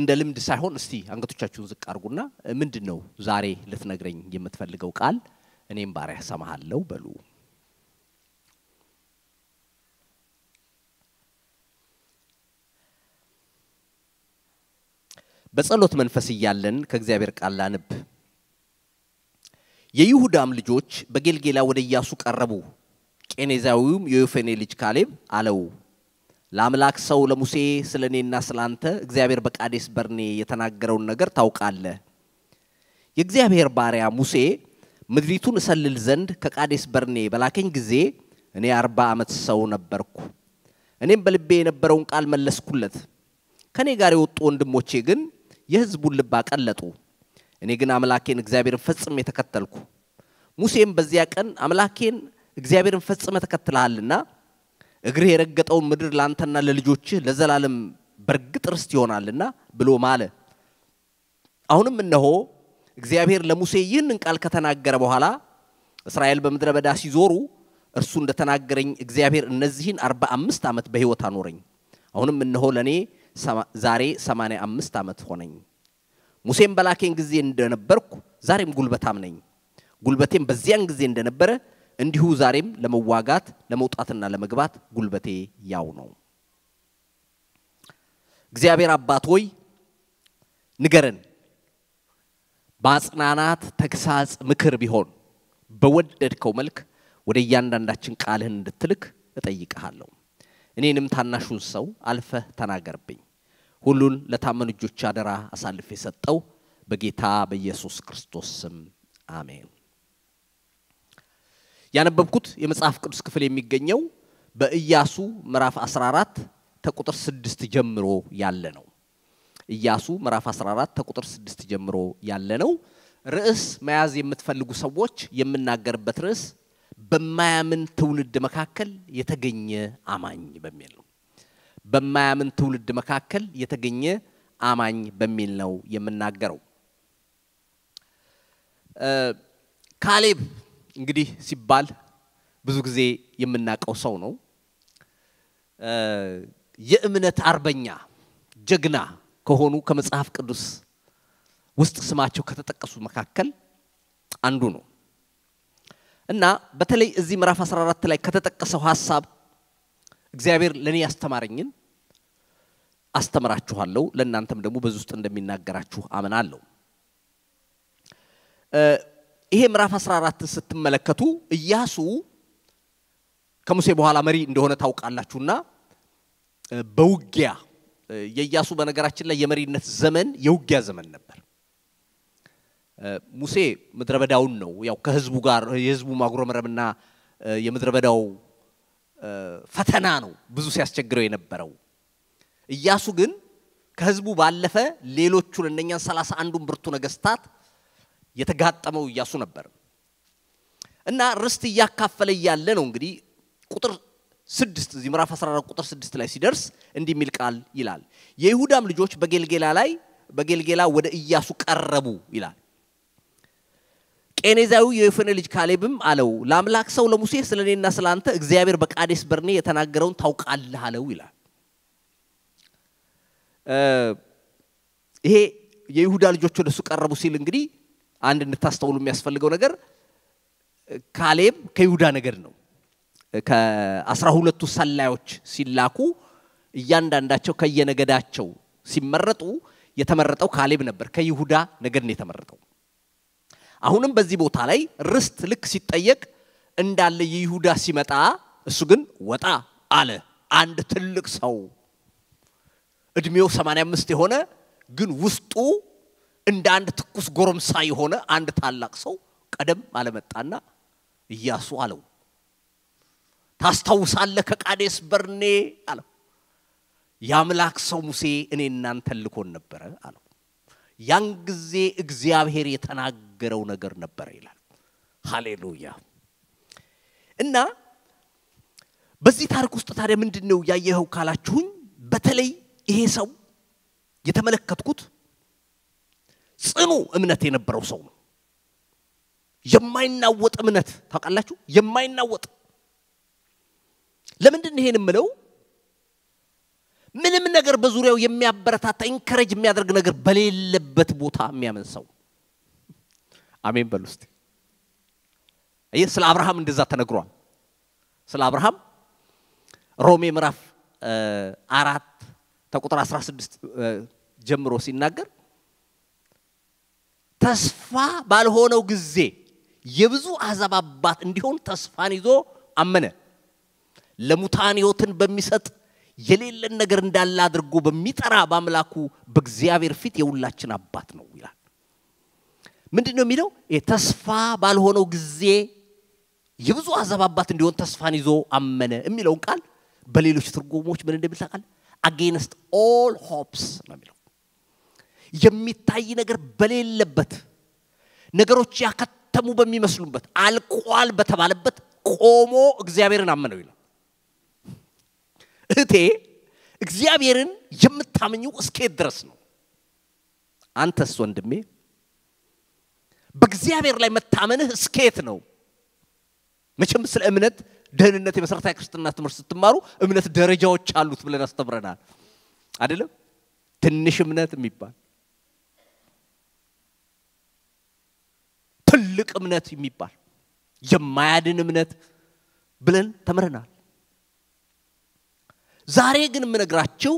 እንደ ልምድ ሳይሆን እስቲ አንገቶቻችሁን ዝቅ አድርጉና ምንድን ነው ዛሬ ልትነግረኝ የምትፈልገው ቃል? እኔም ባሪያ ሰማሃለሁ በሉ። በጸሎት መንፈስ እያለን ከእግዚአብሔር ቃል ላንብ። የይሁዳም ልጆች በጌልጌላ ወደ ኢያሱ ቀረቡ። ቄኔዛዊውም የዮፌኔ ልጅ ካሌብ አለው ለአምላክ ሰው ለሙሴ ስለ እኔና ስለ አንተ እግዚአብሔር በቃዴስ በርኔ የተናገረውን ነገር ታውቃለህ። የእግዚአብሔር ባሪያ ሙሴ ምድሪቱን እሰልል ዘንድ ከቃዴስ በርኔ በላከኝ ጊዜ እኔ አርባ ዓመት ሰው ነበርኩ። እኔም በልቤ የነበረውን ቃል መለስኩለት። ከእኔ ጋር የወጡ ወንድሞቼ ግን የሕዝቡን ልብ አቀለጡ። እኔ ግን አምላኬን እግዚአብሔርን ፈጽሜ ተከተልኩ። ሙሴም በዚያ ቀን አምላኬን እግዚአብሔርን ፈጽመ ተከትልሃልና እግርህ የረገጠውን ምድር ለአንተና ለልጆችህ ለዘላለም በርግጥ ርስት ይሆናልና ብሎ ማለ። አሁንም እነሆ እግዚአብሔር ለሙሴ ይህንን ቃል ከተናገረ በኋላ እስራኤል በምድረ በዳ ሲዞሩ እርሱ እንደተናገረኝ እግዚአብሔር እነዚህን አርባ አምስት ዓመት በሕይወት አኖረኝ። አሁንም እነሆ ለእኔ ዛሬ ሰማንያ አምስት ዓመት ሆነኝ። ሙሴም በላኬን ጊዜ እንደነበርኩ ዛሬም ጉልበታም ነኝ። ጉልበቴም በዚያን ጊዜ እንደነበረ እንዲሁ ዛሬም ለመዋጋት ለመውጣትና ለመግባት ጉልበቴ ያው ነው። እግዚአብሔር አባት ሆይ ንገረን፣ በአጽናናት ተግሳጽ፣ ምክር ቢሆን በወደድከው መልክ ወደ እያንዳንዳችን ቃልህን እንድትልክ እጠይቅሃለሁ። እኔንም ታናሹን ሰው አልፈህ ተናገርብኝ። ሁሉን ለታመኑ እጆች አደራ አሳልፌ የሰጠው በጌታ በኢየሱስ ክርስቶስ ስም አሜን። ያነበብኩት የመጽሐፍ ቅዱስ ክፍል የሚገኘው በኢያሱ ምዕራፍ 14 ከቁጥር 6 ጀምሮ ያለ ነው። ኢያሱ ምዕራፍ 14 ከቁጥር 6 ጀምሮ ያለ ነው። ርዕስ መያዝ የምትፈልጉ ሰዎች የምናገርበት ርዕስ በማያምን ትውልድ መካከል የተገኘ አማኝ በሚል ነው። በማያምን ትውልድ መካከል የተገኘ አማኝ በሚል ነው የምናገረው። ካሌብ እንግዲህ ሲባል ብዙ ጊዜ የምናውቀው ሰው ነው። የእምነት አርበኛ ጀግና ከሆኑ ከመጽሐፍ ቅዱስ ውስጥ ስማቸው ከተጠቀሱ መካከል አንዱ ነው እና በተለይ እዚህ ምዕራፍ 14 ላይ ከተጠቀሰው ሀሳብ እግዚአብሔር ለእኔ ያስተማረኝን አስተምራችኋለሁ። ለእናንተም ደግሞ በዚህ ውስጥ እንደሚናገራችሁ አምናለሁ። ይሄ ምዕራፍ 14 ስትመለከቱ ኢያሱ ከሙሴ በኋላ መሪ እንደሆነ ታውቃላችሁና በውጊያ የኢያሱ በነገራችን ላይ የመሪነት ዘመን የውጊያ ዘመን ነበር። ሙሴ ምድረ በዳውን ነው ያው ከህዝቡ ጋር የህዝቡ ማጉረምረምና የምድረ በዳው ፈተና ነው ብዙ ሲያስቸግረው የነበረው። ኢያሱ ግን ከህዝቡ ባለፈ ሌሎቹን እነኛን ሰላሳ አንዱን ብርቱ ነገስታት የተጋጠመው ኢያሱ ነበር እና ርስት እያካፈለ እያለ ነው እንግዲህ ቁጥር ስድስት እዚህ ምዕራፍ 14 ቁጥር ስድስት ላይ ሲደርስ እንዲህ የሚል ቃል ይላል። የይሁዳም ልጆች በጌልጌላ ላይ በጌልጌላ ወደ ኢያሱ ቀረቡ ይላል። ቄኔዛዊው የዮፎኔ ልጅ ካሌብም አለው ለአምላክ ሰው ለሙሴ ስለ እኔና ስለ አንተ እግዚአብሔር በቃዴስ በርኔ የተናገረውን ታውቃለህ አለው ይላል። ይሄ የይሁዳ ልጆች ወደ እሱ ቀረቡ ሲል እንግዲህ አንድ እንድታስተውሉ የሚያስፈልገው ነገር ካሌብ ከይሁዳ ነገድ ነው። ከአስራ ሁለቱ ሰላዮች ሲላኩ እያንዳንዳቸው ከየነገዳቸው ሲመረጡ የተመረጠው ካሌብ ነበር። ከይሁዳ ነገድ ነው የተመረጠው። አሁንም በዚህ ቦታ ላይ ርስት ልክ ሲጠየቅ እንዳለ የይሁዳ ሲመጣ እሱ ግን ወጣ አለ። አንድ ትልቅ ሰው እድሜው 85 የሆነ ግን ውስጡ እንደ አንድ ትኩስ ጎረምሳ የሆነ አንድ ታላቅ ሰው ቀደም አለመጣና ኢያሱ አለው ታስታውሳለህ ከቃዴስ በርኔ አለው የአምላክ ሰው ሙሴ እኔ እናንተን ልኮን ነበረ አለው ያን ጊዜ እግዚአብሔር የተናገረው ነገር ነበረ ይላል ሃሌሉያ እና በዚህ ታሪክ ውስጥ ታዲያ ምንድን ነው ያየኸው ካላችሁኝ በተለይ ይሄ ሰው የተመለከትኩት ጽኑ እምነት የነበረው ሰው ነው የማይናወጥ እምነት ታውቃላችሁ የማይናወጥ ለምንድን ይሄን የምለው ምንም ነገር በዙሪያው የሚያበረታታ ኢንከሬጅ የሚያደርግ ነገር በሌለበት ቦታ የሚያምን ሰው አሜን በሉ እስቲ። ይህ ስለ አብርሃም እንደዛ ተነግሯል። ስለ አብርሃም ሮሜ ምዕራፍ አራት ከቁጥር 16 ጀምሮ ሲናገር ተስፋ ባልሆነው ጊዜ የብዙ አሕዛብ አባት እንዲሆን ተስፋን ይዞ አመነ። ለሙታን ሕይወትን በሚሰጥ የሌለን ነገር እንዳለ አድርጎ በሚጠራ በአምላኩ በእግዚአብሔር ፊት የሁላችን አባት ነው ይላል። ምንድን ነው የሚለው? ተስፋ ባልሆነው ጊዜ የብዙ አሕዛብ አባት እንዲሆን ተስፋን ይዞ አመነ የሚለውን ቃል በሌሎች ትርጉሞች ምን እንደሚል ታውቃለህ? አጌንስት ኦል ሆፕስ ነው የሚለው። የሚታይ ነገር በሌለበት ነገሮች ያከተሙ በሚመስሉበት አልቋል በተባለበት ቆሞ እግዚአብሔርን አመነው ይላል። እህቴ እግዚአብሔርን የምታምኘው እስኬት ድረስ ነው? አንተስ ወንድሜ በእግዚአብሔር ላይ መታመንህ እስኬት ነው? መቼም ስለ እምነት ደህንነት የመሰረታዊ ክርስትና ትምህርት ስትማሩ እምነት ደረጃዎች አሉት ብለን አስተምረናል አይደለም? ትንሽ እምነት የሚባል ትልቅ እምነት የሚባል የማያድን እምነት ብለን ተምረናል። ዛሬ ግን የምነግራቸው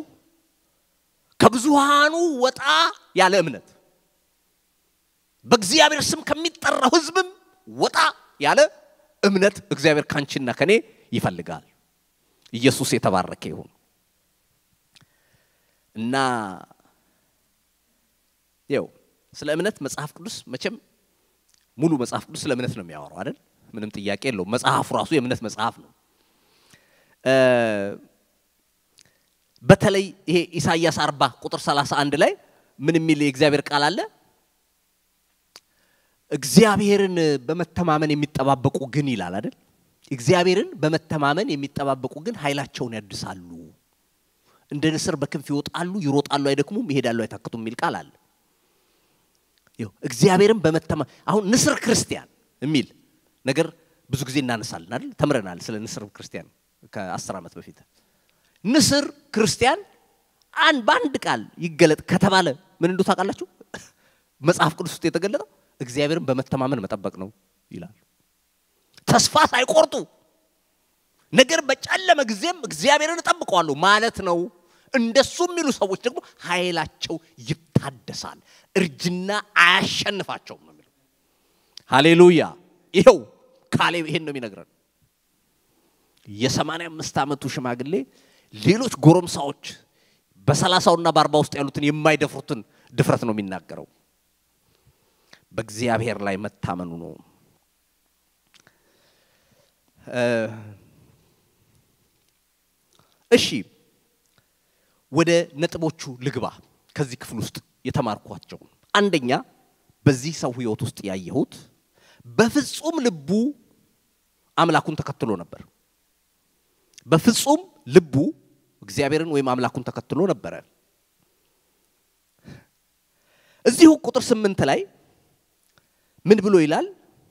ከብዙሃኑ ወጣ ያለ እምነት በእግዚአብሔር ስም ከሚጠራው ሕዝብም ወጣ ያለ እምነት እግዚአብሔር ካንቺና ከኔ ይፈልጋል። ኢየሱስ የተባረከ ይሁን እና ይው ስለ እምነት መጽሐፍ ቅዱስ መቼም ሙሉ መጽሐፍ ቅዱስ ስለ እምነት ነው የሚያወራው አይደል? ምንም ጥያቄ የለውም። መጽሐፉ ራሱ የእምነት መጽሐፍ ነው። በተለይ ይሄ ኢሳይያስ 40 ቁጥር 31 ላይ ምን የሚል የእግዚአብሔር ቃል አለ? እግዚአብሔርን በመተማመን የሚጠባበቁ ግን ይላል አይደል? እግዚአብሔርን በመተማመን የሚጠባበቁ ግን ኃይላቸውን ያድሳሉ፣ እንደ ንስር በክንፍ ይወጣሉ፣ ይሮጣሉ፣ አይደክሙም፣ ይሄዳሉ፣ አይታክቱም የሚል ቃል አለ። እግዚአብሔርን በመተማ አሁን ንስር ክርስቲያን የሚል ነገር ብዙ ጊዜ እናነሳለን አይደል? ተምረናል ስለ ንስር ክርስቲያን ከአስር ዓመት በፊት። ንስር ክርስቲያን አንድ በአንድ ቃል ይገለጥ ከተባለ ምን እንዱ ታውቃላችሁ? መጽሐፍ ቅዱስ ውስጥ የተገለጠው እግዚአብሔርን በመተማመን መጠበቅ ነው ይላል። ተስፋ ሳይቆርጡ ነገር በጨለመ ጊዜም እግዚአብሔርን እጠብቀዋለሁ ማለት ነው። እንደሱ የሚሉ ሰዎች ደግሞ ኃይላቸው ይታደሳል፣ እርጅና አያሸንፋቸውም ነው የሚለው። ሃሌሉያ! ይኸው ካሌብ ይሄን ነው የሚነግረን። የሰማንያ አምስት ዓመቱ ሽማግሌ ሌሎች ጎረምሳዎች በሰላሳውና በአርባ ውስጥ ያሉትን የማይደፍሩትን ድፍረት ነው የሚናገረው። በእግዚአብሔር ላይ መታመኑ ነው። እሺ ወደ ነጥቦቹ ልግባ። ከዚህ ክፍል ውስጥ የተማርኳቸው አንደኛ በዚህ ሰው ህይወት ውስጥ ያየሁት በፍጹም ልቡ አምላኩን ተከትሎ ነበር። በፍጹም ልቡ እግዚአብሔርን ወይም አምላኩን ተከትሎ ነበረ። እዚሁ ቁጥር ስምንት ላይ ምን ብሎ ይላል?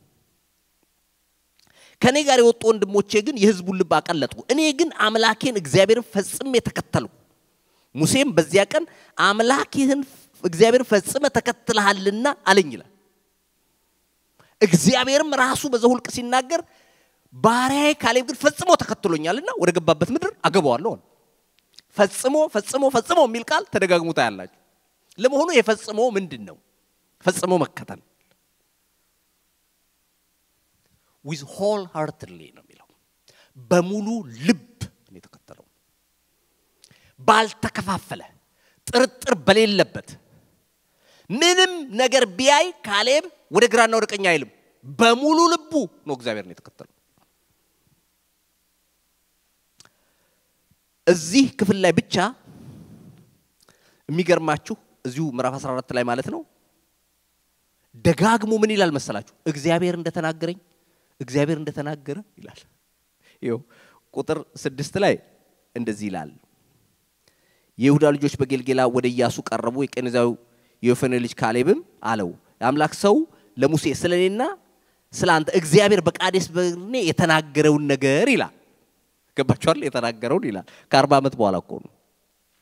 ከእኔ ጋር የወጡ ወንድሞቼ ግን የህዝቡን ልብ አቀለጡ፣ እኔ ግን አምላኬን እግዚአብሔርን ፈጽሜ ተከተልኩ። ሙሴም በዚያ ቀን አምላክህን እግዚአብሔር ፈጽመ ተከትለሃልና አለኝ ይላል። እግዚአብሔርም ራሱ በዘሁልቅ ሲናገር ባሪያዬ ካሌብ ግን ፈጽሞ ተከትሎኛልና ወደ ገባበት ምድር አገባዋለሁ። ፈጽሞ ፈጽሞ ፈጽሞ የሚል ቃል ተደጋግሞ ታያላችሁ። ለመሆኑ የፈጽሞ ምንድን ነው? ፈጽሞ መከተል ዊዝ ሆል ሃርትሊ ነው የሚለው። በሙሉ ልብ ነው የተከተለው። ባልተከፋፈለ ጥርጥር በሌለበት ምንም ነገር ቢያይ ካሌብ ወደ ግራና ወደ ቀኝ አይልም። በሙሉ ልቡ ነው እግዚአብሔር ነው የተከተለው። እዚህ ክፍል ላይ ብቻ የሚገርማችሁ እዚሁ ምዕራፍ 14 ላይ ማለት ነው ደጋግሞ ምን ይላል መሰላችሁ? እግዚአብሔር እንደተናገረኝ እግዚአብሔር እንደተናገረ ይላል። ይኸው ቁጥር ስድስት ላይ እንደዚህ ይላል። የይሁዳ ልጆች በጌልጌላ ወደ ኢያሱ ቀረቡ። የቄኔዛዊ የዮፎኔ ልጅ ካሌብም አለው የአምላክ ሰው ለሙሴ ስለ እኔና ስለ አንተ እግዚአብሔር በቃዴስ በርኔ የተናገረውን ነገር ይላል። ገባችኋል? የተናገረውን ይላል። ከአርባ ዓመት በኋላ እኮ ነው።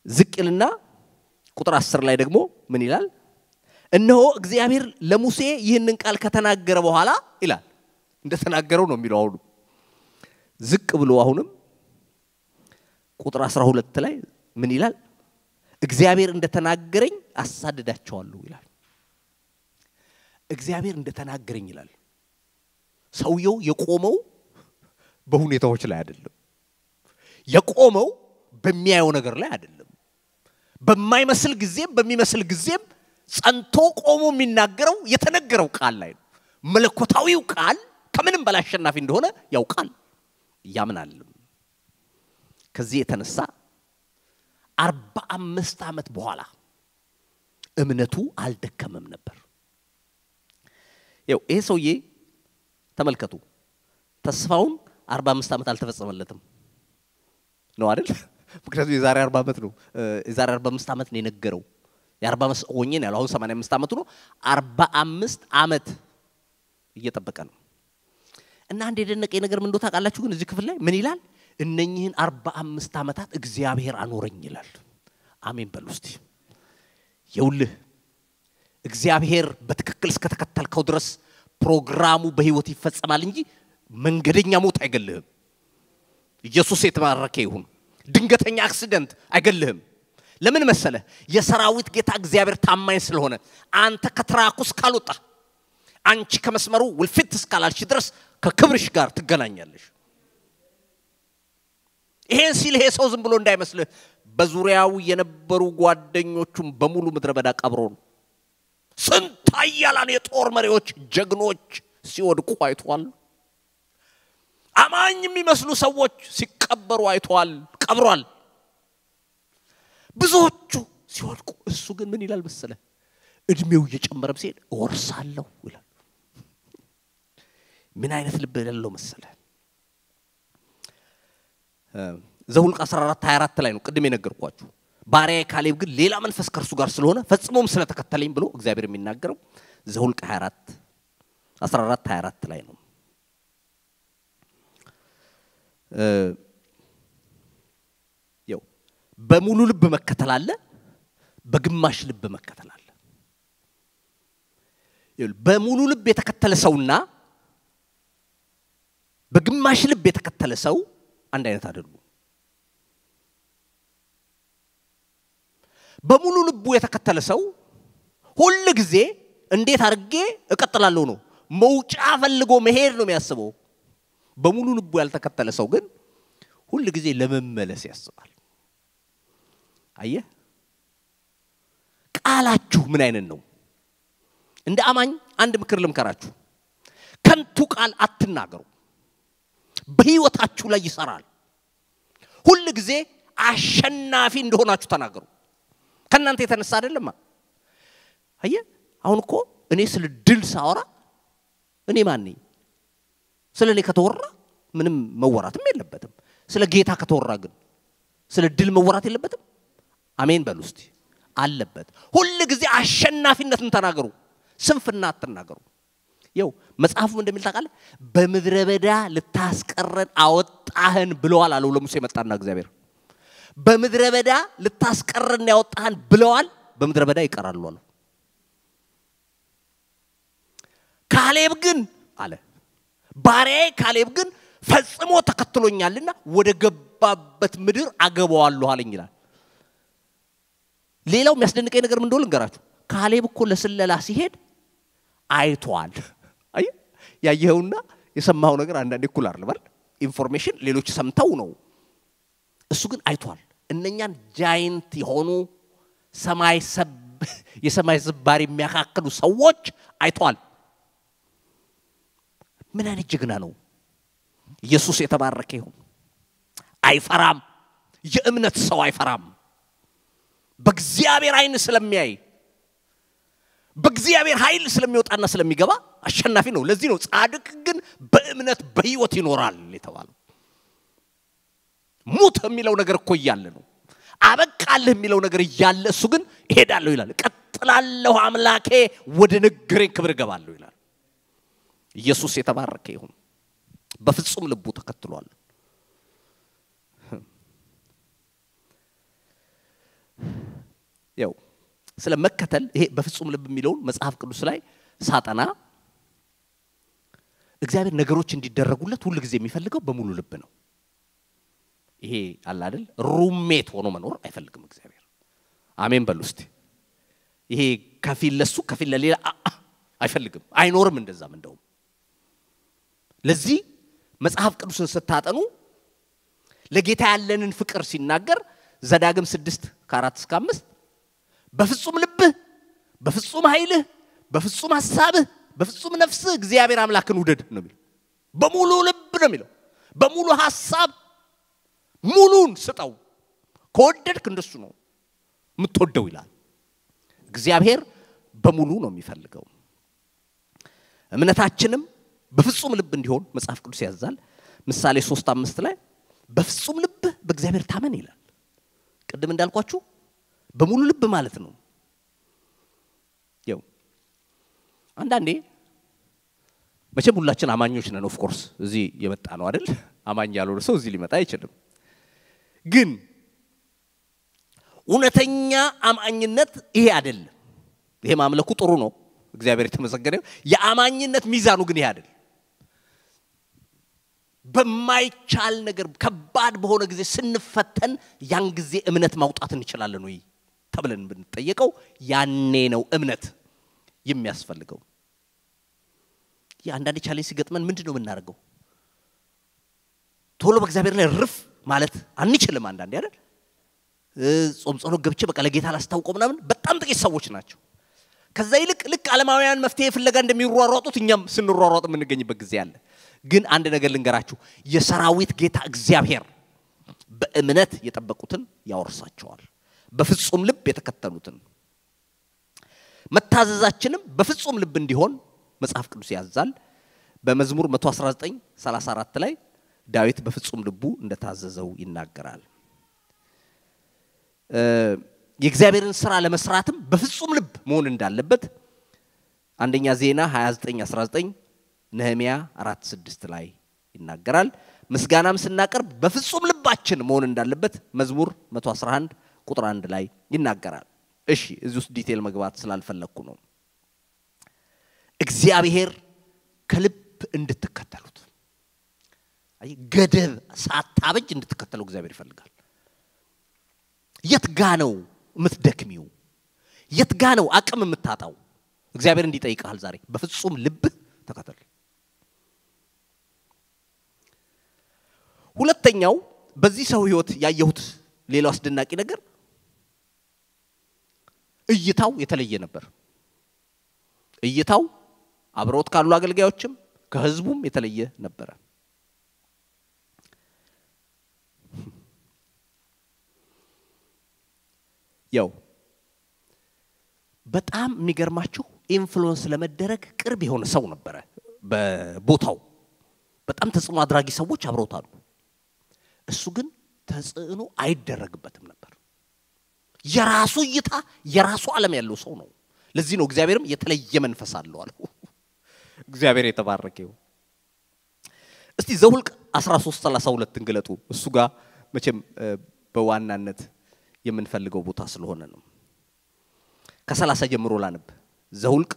ዝቅ ይልና ቁጥር አስር ላይ ደግሞ ምን ይላል? እነሆ እግዚአብሔር ለሙሴ ይህንን ቃል ከተናገረ በኋላ ይላል እንደተናገረው ነው የሚለው። አሁኑ ዝቅ ብሎ አሁንም ቁጥር 12 ላይ ምን ይላል? እግዚአብሔር እንደተናገረኝ አሳድዳቸዋለሁ ይላል። እግዚአብሔር እንደተናገረኝ ይላል። ሰውየው የቆመው በሁኔታዎች ላይ አይደለም። የቆመው በሚያየው ነገር ላይ አይደለም። በማይመስል ጊዜም በሚመስል ጊዜም ጸንቶ ቆሞ የሚናገረው የተነገረው ቃል ላይ ነው። መለኮታዊው ቃል ከምንም በላይ አሸናፊ እንደሆነ ያውቃል ያምናልም። ከዚህ የተነሳ አርባ አምስት ዓመት በኋላ እምነቱ አልደከመም ነበር። ይኸው ይሄ ሰውዬ ተመልከቱ፣ ተስፋውን አርባ አምስት ዓመት አልተፈጸመለትም ነው አይደል? ምክንያቱም የዛሬ አርባ ዓመት ነው የዛሬ አርባ አምስት ዓመት ነው የነገረው። የአርባ አምስት ሆኜ ነው ያለው። አሁን ሰማንያ አምስት ዓመቱ ነው። አርባ አምስት ዓመት እየጠበቀ ነው። እና አንድ የደነቀኝ ነገር ምን እንደው ታውቃላችሁ? ግን እዚህ ክፍል ላይ ምን ይላል? እነኚህን አርባ አምስት ዓመታት እግዚአብሔር አኖረኝ ይላል። አሜን በሉ እስቲ። የውልህ እግዚአብሔር በትክክል እስከተከተልከው ድረስ ፕሮግራሙ በህይወት ይፈጸማል እንጂ መንገደኛ ሞት አይገልህም። ኢየሱስ የተባረከ ይሁን። ድንገተኛ አክሲደንት አይገልህም። ለምን መሰለ? የሰራዊት ጌታ እግዚአብሔር ታማኝ ስለሆነ አንተ ከትራኩ እስካልወጣ አንቺ ከመስመሩ ውልፊት እስካላልሽ ድረስ ከክብርሽ ጋር ትገናኛለሽ። ይሄን ሲል ይሄ ሰው ዝም ብሎ እንዳይመስልህ በዙሪያው የነበሩ ጓደኞቹም በሙሉ ምድረ በዳ ቀብሮ ነው። ስንት ኃያላን የጦር መሪዎች ጀግኖች ሲወድቁ አይቷል። አማኝ የሚመስሉ ሰዎች ሲቀበሩ አይተዋል፣ ቀብሯል። ብዙዎቹ ሲወድቁ፣ እሱ ግን ምን ይላል መሰለ? እድሜው እየጨመረም ሲሄድ እወርሳለሁ ይላል። ምን አይነት ልብ ያለው መሰለ? ዘሁልቅ 14 24 ላይ ነው ቅድም የነገርኳችሁ። ባሪያዬ ካሌብ ግን ሌላ መንፈስ ከእርሱ ጋር ስለሆነ ፈጽሞም ስለተከተለኝ ብሎ እግዚአብሔር የሚናገረው ዘሁልቅ 24 14 24 ላይ ነው። ያው በሙሉ ልብ መከተል አለ፣ በግማሽ ልብ መከተል አለ። በሙሉ ልብ የተከተለ ሰውና በግማሽ ልብ የተከተለ ሰው አንድ አይነት አይደሉም። በሙሉ ልቡ የተከተለ ሰው ሁል ጊዜ እንዴት አድርጌ እቀጥላለሁ ነው፣ መውጫ ፈልጎ መሄድ ነው የሚያስበው። በሙሉ ልቡ ያልተከተለ ሰው ግን ሁል ጊዜ ለመመለስ ያስባል። አየህ፣ ቃላችሁ ምን አይነት ነው? እንደ አማኝ አንድ ምክር ልምከራችሁ፣ ከንቱ ቃል አትናገሩ። በህይወታችሁ ላይ ይሰራል። ሁል ጊዜ አሸናፊ እንደሆናችሁ ተናገሩ። ከእናንተ የተነሳ አይደለማ። አየ አሁን እኮ እኔ ስለ ድል ሳወራ እኔ ማን ነኝ? ስለ እኔ ከተወራ ምንም መወራትም የለበትም። ስለ ጌታ ከተወራ ግን ስለ ድል መወራት የለበትም። አሜን በሉ እስቲ። አለበት። ሁል ጊዜ አሸናፊነትን ተናገሩ፣ ስንፍና አትናገሩ። ይው መጽሐፉ እንደሚል ታውቃለህ፣ በምድረ በዳ ልታስቀረን አወጣህን ብለዋል አለው ለሙሴ መጣና እግዚአብሔር በምድረ በዳ ልታስቀረን ያወጣህን ብለዋል፣ በምድረ በዳ ይቀራሉ አለው። ካሌብ ግን አለ ባሪያዬ ካሌብ ግን ፈጽሞ ተከትሎኛልና ወደ ገባበት ምድር አገባዋለሁ አለኝ ይላል። ሌላው የሚያስደንቀኝ ነገር ምን እንደሆነ ልንገራችሁ። ካሌብ እኮ ለስለላ ሲሄድ አይቷል። አይ ያየኸውና የሰማኸው ነገር አንዳንዴ እኩል አይደለም። ኢንፎርሜሽን ሌሎች ሰምተው ነው እሱ ግን አይቷል። እነኛን ጃይንት የሆኑ ሰማይ ሰብ የሰማይ ዝባሪ የሚያካክሉ ሰዎች አይቷል። ምን አይነት ጀግና ነው! ኢየሱስ የተባረከ ይሁን። አይፈራም። የእምነት ሰው አይፈራም። በእግዚአብሔር አይን ስለሚያይ በእግዚአብሔር ኃይል ስለሚወጣና ስለሚገባ አሸናፊ ነው። ለዚህ ነው ጻድቅ ግን በእምነት በህይወት ይኖራል የተባለው። ሙት የሚለው ነገር እኮ እያለ ነው። አበቃልህ የሚለው ነገር እያለ እሱ ግን እሄዳለሁ ይላል። ቀጥላለሁ፣ አምላኬ ወደ ነገረኝ ክብር እገባለሁ ይላል። ኢየሱስ የተባረከ ይሁን። በፍጹም ልቡ ተከትሏል። ያው ስለ መከተል ይሄ በፍጹም ልብ የሚለውን መጽሐፍ ቅዱስ ላይ ሳጠና እግዚአብሔር ነገሮች እንዲደረጉለት ሁል ጊዜ የሚፈልገው በሙሉ ልብ ነው። ይሄ አለ አይደል ሩሜት ሆኖ መኖር አይፈልግም እግዚአብሔር። አሜን በሉ እስቲ። ይሄ ከፊል ለሱ ከፊል ለሌላ አይፈልግም፣ አይኖርም እንደዛም። እንደውም ለዚህ መጽሐፍ ቅዱስን ስታጠኑ ለጌታ ያለንን ፍቅር ሲናገር ዘዳግም ስድስት ከአራት እስከ አምስት በፍጹም ልብህ፣ በፍጹም ኃይልህ፣ በፍጹም ሀሳብህ፣ በፍጹም ነፍስህ እግዚአብሔር አምላክን ውደድ ነው የሚለው። በሙሉ ልብ ነው የሚለው። በሙሉ ሀሳብ ሙሉን ስጠው። ከወደድክ እንደሱ ነው የምትወደው ይላል። እግዚአብሔር በሙሉ ነው የሚፈልገው። እምነታችንም በፍጹም ልብ እንዲሆን መጽሐፍ ቅዱስ ያዛል። ምሳሌ ሶስት አምስት ላይ በፍጹም ልብህ በእግዚአብሔር ታመን ይላል። ቅድም እንዳልኳችሁ በሙሉ ልብ ማለት ነው። ያው አንዳንዴ መቼም ሁላችን አማኞች ነን። ኦፍኮርስ እዚህ የመጣ ነው አይደል? አማኝ ያልሆነ ሰው እዚህ ሊመጣ አይችልም። ግን እውነተኛ አማኝነት ይሄ አይደለም። ይሄ ማምለኩ ጥሩ ነው፣ እግዚአብሔር የተመሰገነ። የአማኝነት ሚዛኑ ግን ይሄ አይደለም። በማይቻል ነገር ከባድ በሆነ ጊዜ ስንፈተን ያን ጊዜ እምነት ማውጣት እንችላለን ወይ ተብለን ብንጠየቀው ያኔ ነው እምነት የሚያስፈልገው። የአንዳንድ ቻሌንጅ ሲገጥመን ምንድን ነው የምናደርገው? ቶሎ በእግዚአብሔር ላይ ርፍ ማለት አንችልም። አንዳንዴ አይደል ጾም ጸሎት ገብቼ በቃ ለጌታ ላስታውቀው ምናምን በጣም ጥቂት ሰዎች ናቸው። ከዛ ይልቅ ልክ ዓለማውያን መፍትሄ ፍለጋ እንደሚሯሯጡት እኛም ስንሯሯጥ የምንገኝበት ጊዜ አለ። ግን አንድ ነገር ልንገራችሁ፣ የሰራዊት ጌታ እግዚአብሔር በእምነት የጠበቁትን ያወርሳቸዋል፣ በፍጹም ልብ የተከተሉትን። መታዘዛችንም በፍጹም ልብ እንዲሆን መጽሐፍ ቅዱስ ያዛል። በመዝሙር 119 34 ላይ ዳዊት በፍጹም ልቡ እንደታዘዘው ይናገራል። የእግዚአብሔርን ስራ ለመስራትም በፍጹም ልብ መሆን እንዳለበት አንደኛ ዜና 29 19 ነህሚያ 4 6 ላይ ይናገራል። ምስጋናም ስናቀርብ በፍጹም ልባችን መሆን እንዳለበት መዝሙር 111 ቁጥር 1 ላይ ይናገራል። እሺ እዚህ ውስጥ ዲቴል መግባት ስላልፈለግኩ ነው። እግዚአብሔር ከልብ እንድትከተሉት ገደብ ሳታበጅ እንድትከተለው እግዚአብሔር ይፈልጋል። የት ጋ ነው የምትደክሚው? የት ጋ ነው አቅም የምታጣው? እግዚአብሔር እንዲጠይቃል ዛሬ በፍጹም ልብህ ተከተል። ሁለተኛው በዚህ ሰው ህይወት ያየሁት ሌላው አስደናቂ ነገር እይታው የተለየ ነበር። እይታው አብረውት ካሉ አገልጋዮችም ከህዝቡም የተለየ ነበረ። ያው በጣም የሚገርማችሁ ኢንፍሉወንስ ለመደረግ ቅርብ የሆነ ሰው ነበረ በቦታው። በጣም ተጽዕኖ አድራጊ ሰዎች አብረውት አሉ። እሱ ግን ተጽዕኖ አይደረግበትም ነበር። የራሱ እይታ የራሱ ዓለም ያለው ሰው ነው። ለዚህ ነው እግዚአብሔርም የተለየ መንፈስ አለው አለው። እግዚአብሔር የተባረከ ይሁን። እስቲ ዘሁልቅ 13 32 እንግለጡ። እሱ ጋር መቼም በዋናነት የምንፈልገው ቦታ ስለሆነ ነው። ከሰላሳ ጀምሮ ላንብ። ዘሁልቅ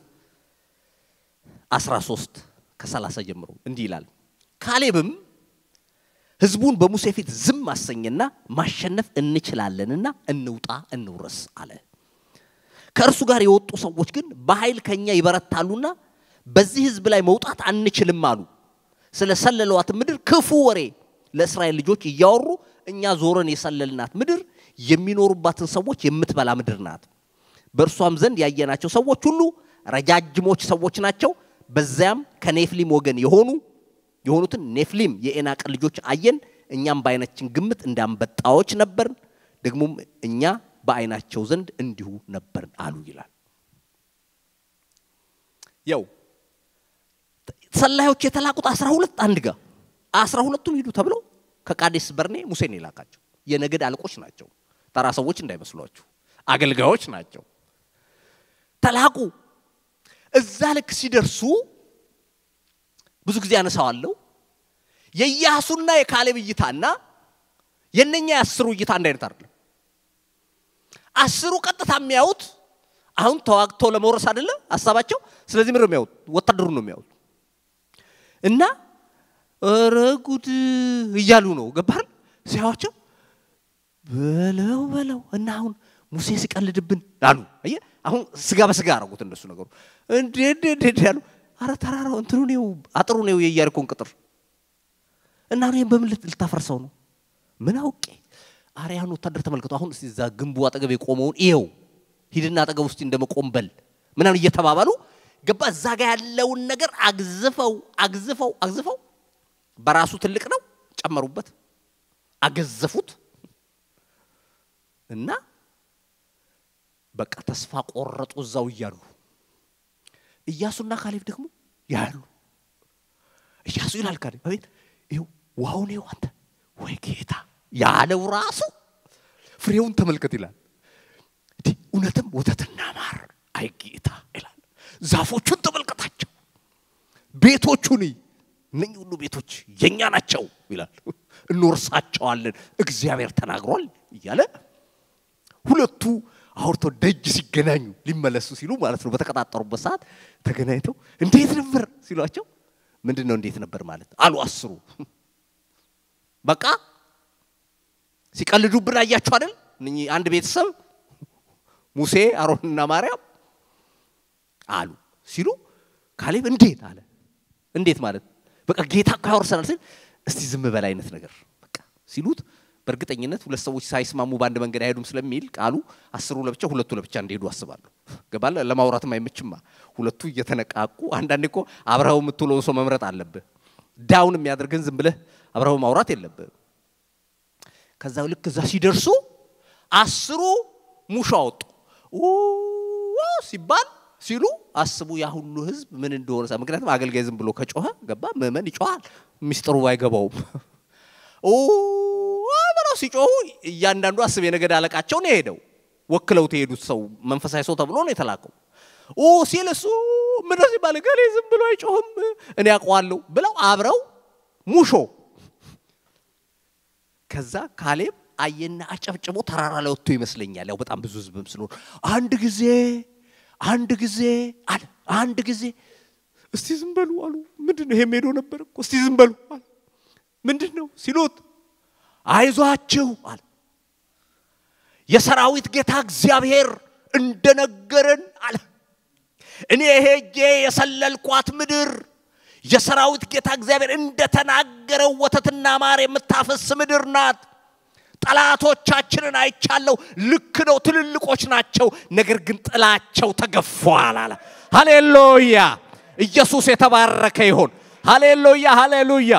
13 ከሰላሳ ጀምሮ እንዲህ ይላል። ካሌብም ህዝቡን በሙሴ ፊት ዝም አሰኘና ማሸነፍ እንችላለንና እንውጣ እንውረስ አለ። ከእርሱ ጋር የወጡ ሰዎች ግን በኃይል ከኛ ይበረታሉና በዚህ ህዝብ ላይ መውጣት አንችልም አሉ። ስለ ሰለለዋት ምድር ክፉ ወሬ ለእስራኤል ልጆች እያወሩ እኛ ዞረን የሰለልናት ምድር የሚኖሩባትን ሰዎች የምትበላ ምድር ናት። በእርሷም ዘንድ ያየናቸው ሰዎች ሁሉ ረጃጅሞች ሰዎች ናቸው። በዚያም ከኔፍሊም ወገን የሆኑ የሆኑትን ኔፍሊም የኤናቅ ልጆች አየን። እኛም በዓይናችን ግምት እንዳንበጣዎች ነበርን፣ ደግሞም እኛ በዓይናቸው ዘንድ እንዲሁ ነበርን አሉ ይላል። ያው ሰላዮች የተላኩት አስራ ሁለት አንድ ጋር አስራ ሁለቱም ሂዱ ተብለው ከቃዴስ በርኔ ሙሴን የላካቸው የነገድ አለቆች ናቸው። ተራ ሰዎች እንዳይመስሏችሁ አገልጋዮች ናቸው። ተላኩ። እዛ ልክ ሲደርሱ ብዙ ጊዜ አነሳዋለሁ። የኢያሱና የካሌብ እይታና የነኛ የአስሩ እይታ አንድ አይነት አይደለም። አስሩ ቀጥታ የሚያዩት አሁን ተዋግተው ለመውረስ አይደለም ሀሳባቸው። ስለዚህ ምንድን ነው የሚያዩት? ወታደሩን ነው የሚያዩት። እና ኧረ ጉድ እያሉ ነው ገባል ሲያዋቸው በለው በለው እና አሁን ሙሴ ሲቀልድብን አሉ። አየህ አሁን ስጋ በስጋ አረጉት እነሱ ነገሩ እንዴ እንዴ እንዴ ያሉ አረ ተራራው እንትኑ ነው አጥሩ ነው የኢያሪኮን ቅጥር እና ነው በምን ልታፈርሰው ነው? ምን አውቄ አርያን ወታደር ተመልከቱ። አሁን እስቲ እዛ ግንቡ አጠገብ የቆመውን ይኸው ሂድና አጠገብ ውስጥ እንደመቆም በል ምናምን እየተባባሉ ገባ እዛ ጋር ያለውን ነገር አግዝፈው አግዝፈው አግዝፈው በራሱ ትልቅ ነው ጨመሩበት፣ አገዘፉት እና በቃ ተስፋ ቆረጡ እዛው እያሉ ኢያሱና ካሌብ ደግሞ ያሉ ኢያሱ ይላል ካሌብ አቤት ይኸው ውሃውን ይኸው አንተ ወይ ጌታ ያለው ራሱ ፍሬውን ተመልከት ይላል። እንዲህ እውነትም ወተትና ማር አይ ጌታ ይላል። ዛፎቹን ተመልከታቸው፣ ቤቶቹን እነኚህ ሁሉ ቤቶች የኛ ናቸው ይላል። እንወርሳቸዋለን እግዚአብሔር ተናግሯል እያለ ሁለቱ አውርቶ ደጅ ሲገናኙ ሊመለሱ ሲሉ ማለት ነው። በተቀጣጠሩበት ሰዓት ተገናኝተው እንዴት ነበር ሲሏቸው ምንድን ነው እንዴት ነበር ማለት አሉ አስሩ። በቃ ሲቀልዱብን አያችሁ አይደል? እነኚህ አንድ ቤተሰብ ሙሴ አሮንና ማርያም አሉ ሲሉ ካሌብ እንዴት አለ። እንዴት ማለት በቃ ጌታ እኮ ያወርሰናል ሲል እስቲ ዝም በል አይነት ነገር በቃ ሲሉት በእርግጠኝነት ሁለት ሰዎች ሳይስማሙ በአንድ መንገድ አይሄዱም ስለሚል ቃሉ አስሩ ለብቻ ሁለቱ ለብቻ እንዲሄዱ አስባለሁ። ገባለ ለማውራትም አይመችማ። ሁለቱ እየተነቃቁ አንዳንዴ እኮ አብረኸው የምትውለው ሰው መምረጥ አለብህ። ዳውን የሚያደርግን ዝም ብለህ አብረኸው ማውራት የለብህ። ከዛ ልክ እዛ ሲደርሱ አስሩ ሙሾ አወጡ ሲባል ሲሉ አስቡ ያ ሁሉ ህዝብ ምን እንደሆነ። ምክንያቱም አገልጋይ ዝም ብሎ ከጮኸ ገባ ምዕመን ይጮሃል፣ ሚስጥሩ አይገባውም። ብለው ሲጮሁ እያንዳንዱ አስብ የነገድ አለቃቸው ነው የሄደው። ወክለው የሄዱት ሰው መንፈሳዊ ሰው ተብሎ ነው የተላከው። ኦ ሲል እሱ ምን ሲባል ገሌ ዝም ብሎ አይጮህም እኔ አውቀዋለሁ ብለው አብረው ሙሾ። ከዛ ካሌብ አየና አጨብጭቦ ተራራ ላይ ወጥቶ ይመስለኛል። ያው በጣም ብዙ ህዝብም ስለሆነ አንድ ጊዜ አንድ ጊዜ አለ አንድ ጊዜ እስቲ ዝም በሉ አሉ። ምንድን ነው ይሄ ሄዶ ነበር እኮ እስቲ ዝም በሉ አለ። ምንድን ነው ሲሉት አይዟችሁ አለ። የሰራዊት ጌታ እግዚአብሔር እንደነገረን አለ። እኔ ሄጄ የሰለልኳት ምድር የሰራዊት ጌታ እግዚአብሔር እንደተናገረው ወተትና ማር የምታፈስ ምድር ናት። ጠላቶቻችንን አይቻለሁ። ልክ ነው፣ ትልልቆች ናቸው። ነገር ግን ጥላቸው ተገፏል አለ። ሃሌሉያ! ኢየሱስ የተባረከ ይሆን። ሃሌሉያ! ሃሌሉያ!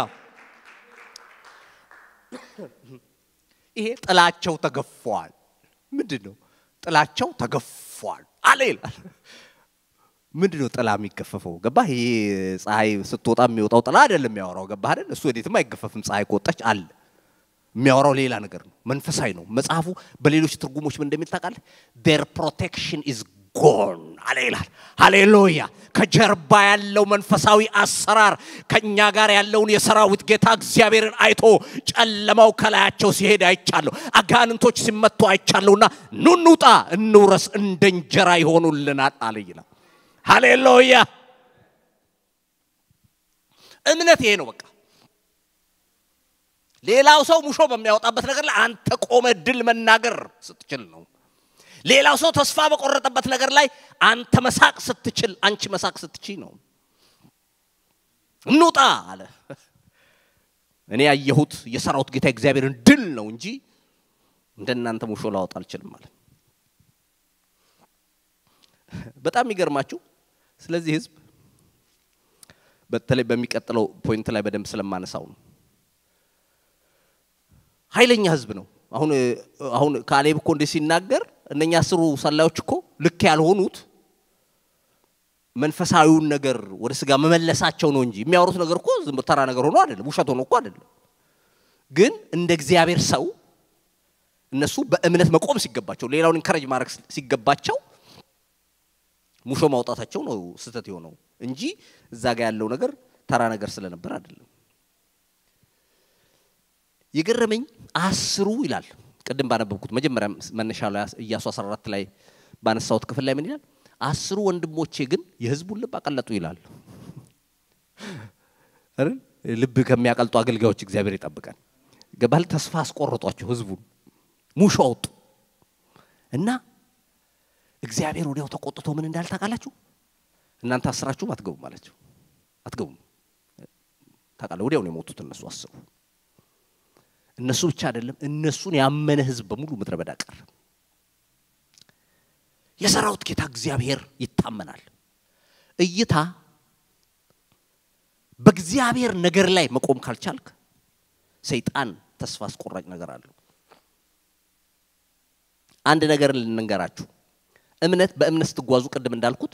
ይሄ ጥላቸው ተገፏል። ምንድን ነው ጥላቸው ተገፏል አለ ይላል። ምንድን ነው ጥላ የሚገፈፈው? ገባህ? ይሄ ፀሐይ ስትወጣ የሚወጣው ጥላ አይደለም የሚያወራው። ገባህ አይደል? እሱ ወዴትም አይገፈፍም። ፀሐይ ከወጣች አለ የሚያወራው ሌላ ነገር ነው። መንፈሳዊ ነው። መጽሐፉ በሌሎች ትርጉሞች ምን እንደሚል ታውቃለህ? ዴር ፕሮቴክሽን ኢዝ ጎን አለ ይላል። ሃሌሉያ! ከጀርባ ያለው መንፈሳዊ አሰራር ከእኛ ጋር ያለውን የሰራዊት ጌታ እግዚአብሔርን አይቶ ጨለማው ከላያቸው ሲሄድ አይቻለሁ። አጋንንቶች ሲመቱ አይቻለሁና ኑ እንውጣ፣ እንውረስ፣ እንደ እንጀራ ይሆኑልናል አለ ይላል። ሃሌሉያ! እምነት ይሄ ነው በቃ ሌላው ሰው ሙሾ በሚያወጣበት ነገር ላይ አንተ ቆመ ድል መናገር ስትችል ነው። ሌላው ሰው ተስፋ በቆረጠበት ነገር ላይ አንተ መሳቅ ስትችል፣ አንቺ መሳቅ ስትችል ነው። እንውጣ አለ። እኔ ያየሁት የሰራዊት ጌታ እግዚአብሔርን ድል ነው እንጂ እንደናንተ ሙሾ ላወጣ አልችልም ማለት በጣም የሚገርማችሁ ስለዚህ ህዝብ በተለይ በሚቀጥለው ፖይንት ላይ በደንብ ስለማነሳው ነው። ኃይለኛ ህዝብ ነው። አሁን አሁን ካሌብ እኮ እንዲህ ሲናገር እነኛ አስሩ ሰላዮች እኮ ልክ ያልሆኑት መንፈሳዊውን ነገር ወደ ስጋ መመለሳቸው ነው እንጂ የሚያወሩት ነገር እኮ ዝም ተራ ነገር ሆኖ አይደለም፣ ውሸት ሆኖ እኮ አይደለም። ግን እንደ እግዚአብሔር ሰው እነሱ በእምነት መቆም ሲገባቸው፣ ሌላውን ኢንከረጅ ማድረግ ሲገባቸው ሙሾ ማውጣታቸው ነው ስህተት የሆነው እንጂ እዛ ጋር ያለው ነገር ተራ ነገር ስለነበር አይደለም። የገረመኝ አስሩ ይላል ቅድም ባነበብኩት መጀመሪያ መነሻ ላይ ኢያሱ 14 ላይ ባነሳሁት ክፍል ላይ ምን ይላል? አስሩ ወንድሞቼ ግን የህዝቡን ልብ አቀለጡ ይላል። አይደል? ልብ ከሚያቀልጡ አገልጋዮች እግዚአብሔር ይጠብቀን። ገባል ተስፋ አስቆርጧቸው ህዝቡን ሙሾ አወጡ እና እግዚአብሔር ወዲያው ተቆጥቶ ምን እንዳለ ታውቃላችሁ? እናንተ አስራችሁም አትገቡም አላቸው። አትገቡም ታውቃለህ። ወዲያው ነው የሞቱት እነሱ አስሩ። እነሱ ብቻ አይደለም እነሱን ያመነ ህዝብ በሙሉ ምድረ በዳ ቀረ። የሰራዊት ጌታ እግዚአብሔር ይታመናል። እይታ በእግዚአብሔር ነገር ላይ መቆም ካልቻልክ ሰይጣን ተስፋ አስቆራጭ ነገር አለው። አንድ ነገር ልንገራችሁ። እምነት በእምነት ስትጓዙ ቅድም እንዳልኩት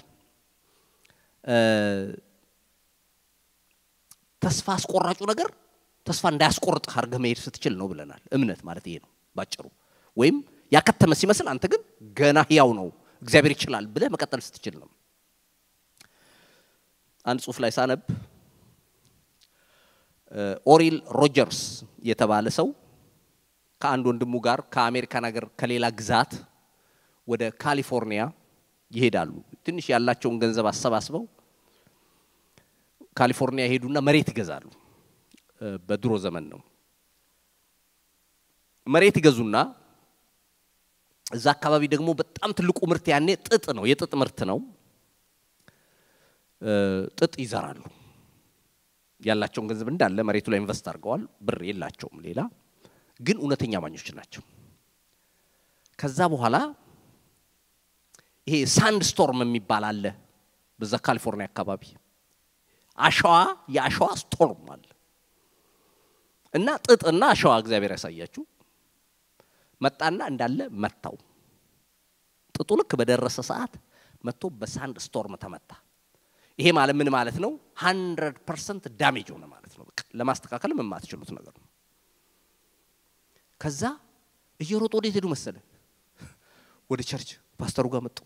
ተስፋ አስቆራጩ ነገር ተስፋ እንዳያስቆርጥህ አድርገህ መሄድ ስትችል ነው ብለናል። እምነት ማለት ይሄ ነው ባጭሩ። ወይም ያከተመ ሲመስል አንተ ግን ገና ህያው ነው እግዚአብሔር ይችላል ብለህ መቀጠል ስትችል ነው። አንድ ጽሁፍ ላይ ሳነብ ኦሪል ሮጀርስ የተባለ ሰው ከአንድ ወንድሙ ጋር ከአሜሪካን ሀገር ከሌላ ግዛት ወደ ካሊፎርኒያ ይሄዳሉ። ትንሽ ያላቸውን ገንዘብ አሰባስበው ካሊፎርኒያ ይሄዱና መሬት ይገዛሉ። በድሮ ዘመን ነው። መሬት ይገዙና እዛ አካባቢ ደግሞ በጣም ትልቁ ምርት ያኔ ጥጥ ነው፣ የጥጥ ምርት ነው። ጥጥ ይዘራሉ። ያላቸውን ገንዘብ እንዳለ መሬቱ ላይ ኢንቨስት አድርገዋል። ብር የላቸውም ሌላ፣ ግን እውነተኛ አማኞች ናቸው። ከዛ በኋላ ይሄ ሳንድ ስቶርም የሚባል አለ በዛ ካሊፎርኒያ አካባቢ አሸዋ የአሸዋ ስቶርም አለ እና ጥጥና አሸዋ እግዚአብሔር ያሳያችሁ መጣና እንዳለ መታው። ጥጡ ልክ በደረሰ ሰዓት መጥቶ በሳንድ ስቶርም ተመታ። ይሄ ማለት ምን ማለት ነው? ሀንድረድ ፐርሰንት ዳሜጅ ሆነ ማለት ነው። በቃ ለማስተካከልም የማትችሉት ነገር ነው። ከዛ እየሮጡ ወዴት ሄዱ መሰለ? ወደ ቸርች ፓስተሩ ጋር መጡ።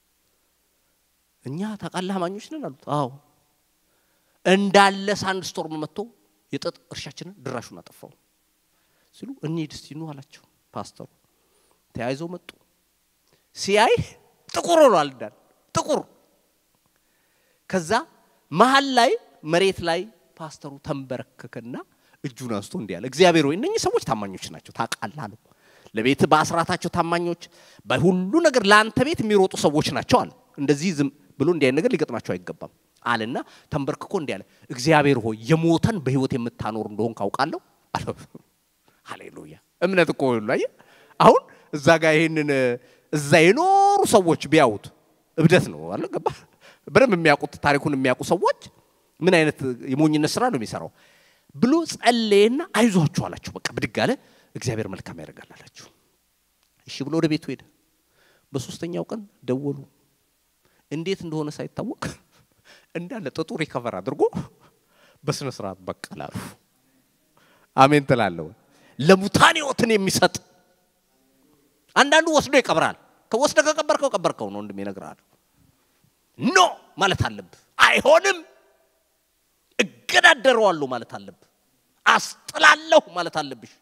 እኛ ታውቃለህ አማኞች ነን አሉት። አዎ እንዳለ ሳንድ ስቶርም መጥቶ የጥጥ እርሻችንን ድራሹን አጠፋው ሲሉ እንሂድ እስቲ ኑ አላቸው ፓስተሩ። ተያይዘው መጡ። ሲያይ ጥቁር ሆኗል እንዳለ ጥቁር። ከዛ መሀል ላይ መሬት ላይ ፓስተሩ ተንበረከከና እጁን አንስቶ እንዲህ አለ፣ እግዚአብሔር ሆይ እነኚህ ሰዎች ታማኞች ናቸው ታውቃለህ አለው። ለቤት በአስራታቸው ታማኞች፣ በሁሉ ነገር ለአንተ ቤት የሚሮጡ ሰዎች ናቸው አለ። እንደዚህ ዝም ብሎ እንዲህ አይነት ነገር ሊገጥማቸው አይገባም አለና ተንበርክኮ እንዲህ አለ፣ እግዚአብሔር ሆይ የሞተን በህይወት የምታኖር እንደሆን ካውቃለሁ አለ። ሃሌሉያ! እምነት እኮ ሁሉ አየህ። አሁን እዛ ጋር ይሄንን እዛ የኖሩ ሰዎች ቢያዩት እብደት ነው አለ። ገባ? በደንብ የሚያውቁት ታሪኩን የሚያውቁ ሰዎች ምን አይነት የሞኝነት ስራ ነው የሚሰራው ብሎ ጸለየና አይዟችሁ አላቸው። በቃ ብድግ አለ። እግዚአብሔር መልካም ያደርጋል አላችሁ። እሺ ብሎ ወደ ቤቱ ሄደ። በሶስተኛው ቀን ደወሉ። እንዴት እንደሆነ ሳይታወቅ እንዳለ ጥጡ ሪከቨር አድርጎ በስነ ስርዓት በቀላሉ አሜን ትላለሁ። ለሙታን ህይወትን የሚሰጥ አንዳንዱ ወስዶ ይቀብራል። ከወስደ ከቀበርከው ቀበርከው ነው ወንድም ይነግራል። ኖ ማለት አለብህ። አይሆንም እገዳደረዋለሁ ማለት አለብህ። አስጥላለሁ ማለት አለብሽ።